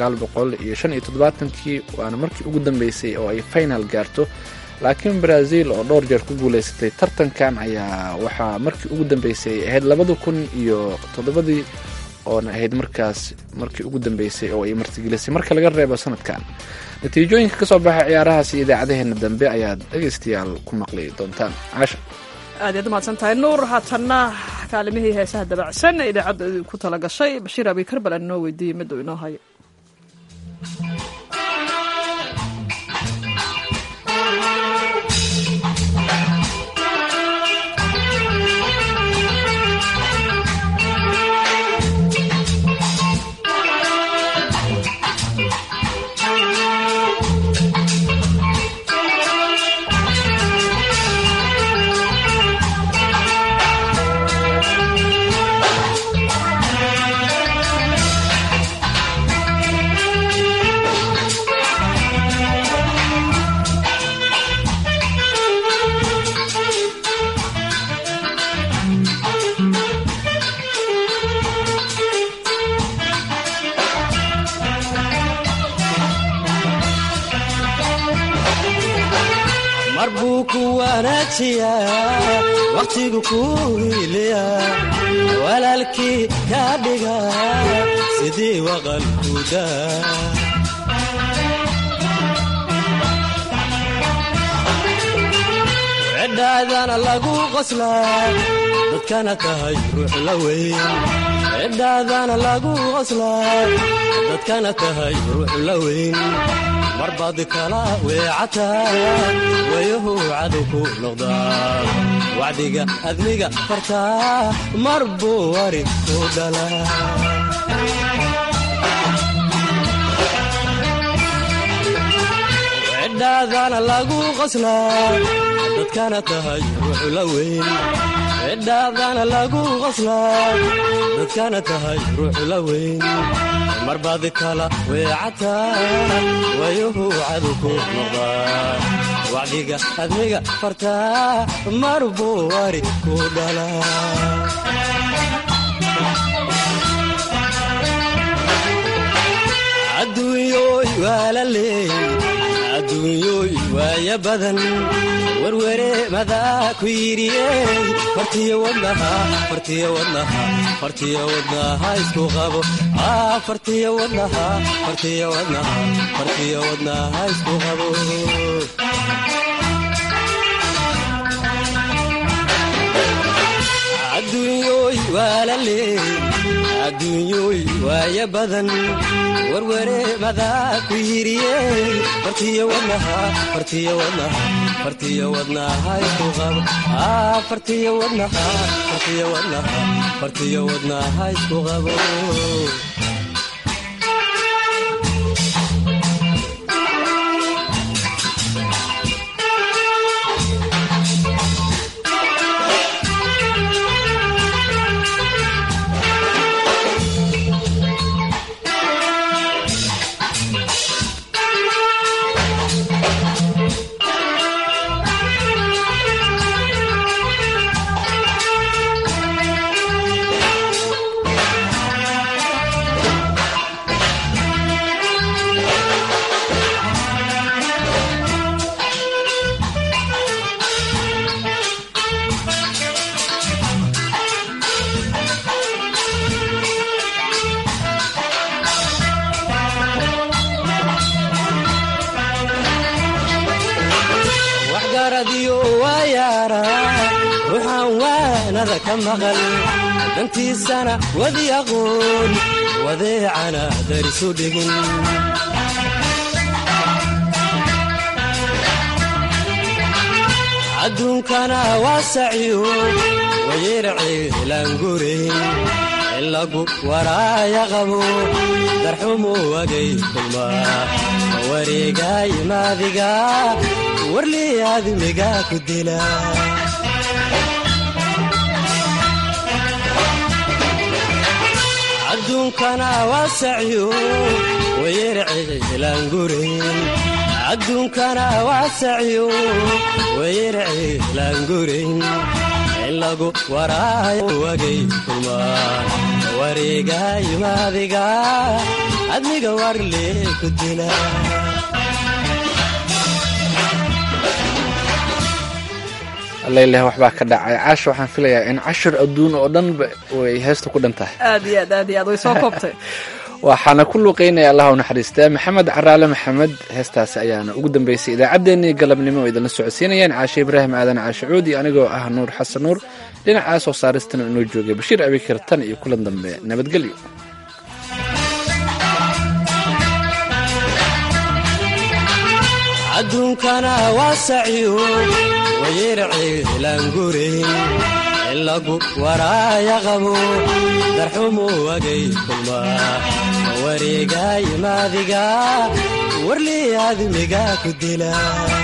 kii waana markii ugu dambeysay oo ay final gaarto laakiin brazil oo dhowr jeer ku guuleysatay tartankan ayaa waxaa markii ugu dambeysay ay ahayd labada kun iyo toddobadii oona ahayd markaas markii ugu dambeysay oo ay martigelisay marka laga reebo sanadkan natiijooyinka kasoo baxa ciyaarahaasi idaacadaheena dambe ayaad dhegaystayaal ku maqli doontaan caasha aad yaad umahadsan tahay nuur haatanna kaalimihii heesaha dabacsan ee idaacadda ku tala gashay bashiir abi karbal aan inoo weydiiyey miduu inoo hayo Thank you. ku wanaajiya wakhtigu ku hiiliya walaalkii ka dhiga sidii waqalkuda cidhaadana lagu qoslaa dadkana tahay ruux la weyn cidhaadana lagu qoslaa dadkana tahay ruux la weyn marbaad kala weecataa wayahu cadow ku noqdaa wacdiga admiga fartaa mar buu wari ku dhalaa cidhaadana lagu qoslaa dadkana tahay ruux la weyn cidhaadana lagu qoslaa dadkana tahay ruux la weyn marbaad kala weecataa wayuhu cadow ku noqdaa wacdiga admiga fartaa mar buu wari ku dhalaa adduunyooy waa la leey adduunyooy waaya badan werwere madaa ku yidhiyey fartiyo wadnaha fartiyo wadnaha fartiyo wadnaha isku qabo fartiyo wadnaha fartiyo wadnaha fartiyo wadnaha isku qabo adduunyooy waa la leey adduunyooy waaya badan werwere madaa ku yidhiyey fartiyo wadnaha fartiyo wadnaha fartiyo wadnaha isku qabo fartiyo wadnaha fartiyo wadnaha fartiyo wadnaha isku qabo waxgaradiyo waa yaara ruuxaan waanada ka maqal dantiisana wadi aqoon wadeecana darisu dhigin adduunkana waa saciyo wayerciilaangurayn in lagu waraaya qabo darxumu wagay kulmaa wareegaay maadiga warlii aadmiga ku dila adduunkana waa saciyo wayerciilaangurayn adduunkana waa saciyo wayerciilaangurayn in lagu waraayo wagay kulmaan wareegaay maadiga admiga warlee ku dila allaileh waxbaa ka dhacay caasha waxaan filayaa in cashir adduun oo dhanba way heesta ku dhan tahay aad iyo aad aad iyo aad way soo koobtay waxaana ku luuqeynaya allah u naxariistaa maxamed caraale maxamed heestaasi ayaana ugu dambeysay idaacaddeenii galabnimo oo idinla socodsiinayaan caashe ibraahim aadan caashe cuudi anigoo ah nuur xasan nuur dhinacaas soo saaristana inoo joogay bashiir abikar tan iyo kulan dambe nabadgelyo adduunkana waa saciyo wayerciilaangurayn in lagu waraaya qabo darxumu wagay kulmaa wareegaay maadiga warlii aadmiga ku dila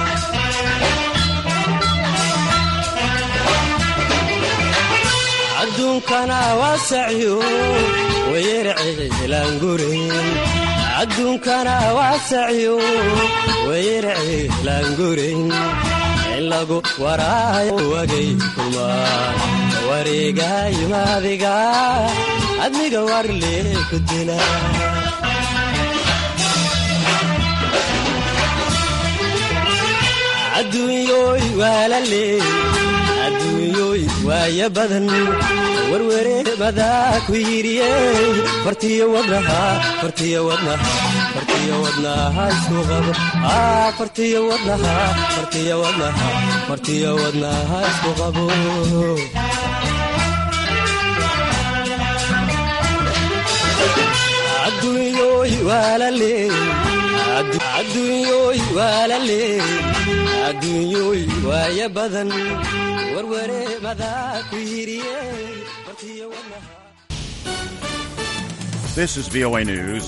adduunkana waa saciyo wayerciilaangurayn adduunkana waa saciyo wayerciilaangurayn in lagu waraayo wagay kulmaan wareegaay maadiga admiga warlee ku dila adduunyooy waa la leey adduunyooy waaya badan werwere madaa ku yidhiyey fartiyo wadnaha fartiyo wadnaha fartiyo wadnaha isku qabo aa fartiyo wadnaha fartiyo wadnaha fartiyo wadnaha isku qabo adduunyooy waa la leey adduunyooy waa la leey adduunyooy waaya badan werwere madaa ku yidhiyey fartiyo wadnaha This is VOA News.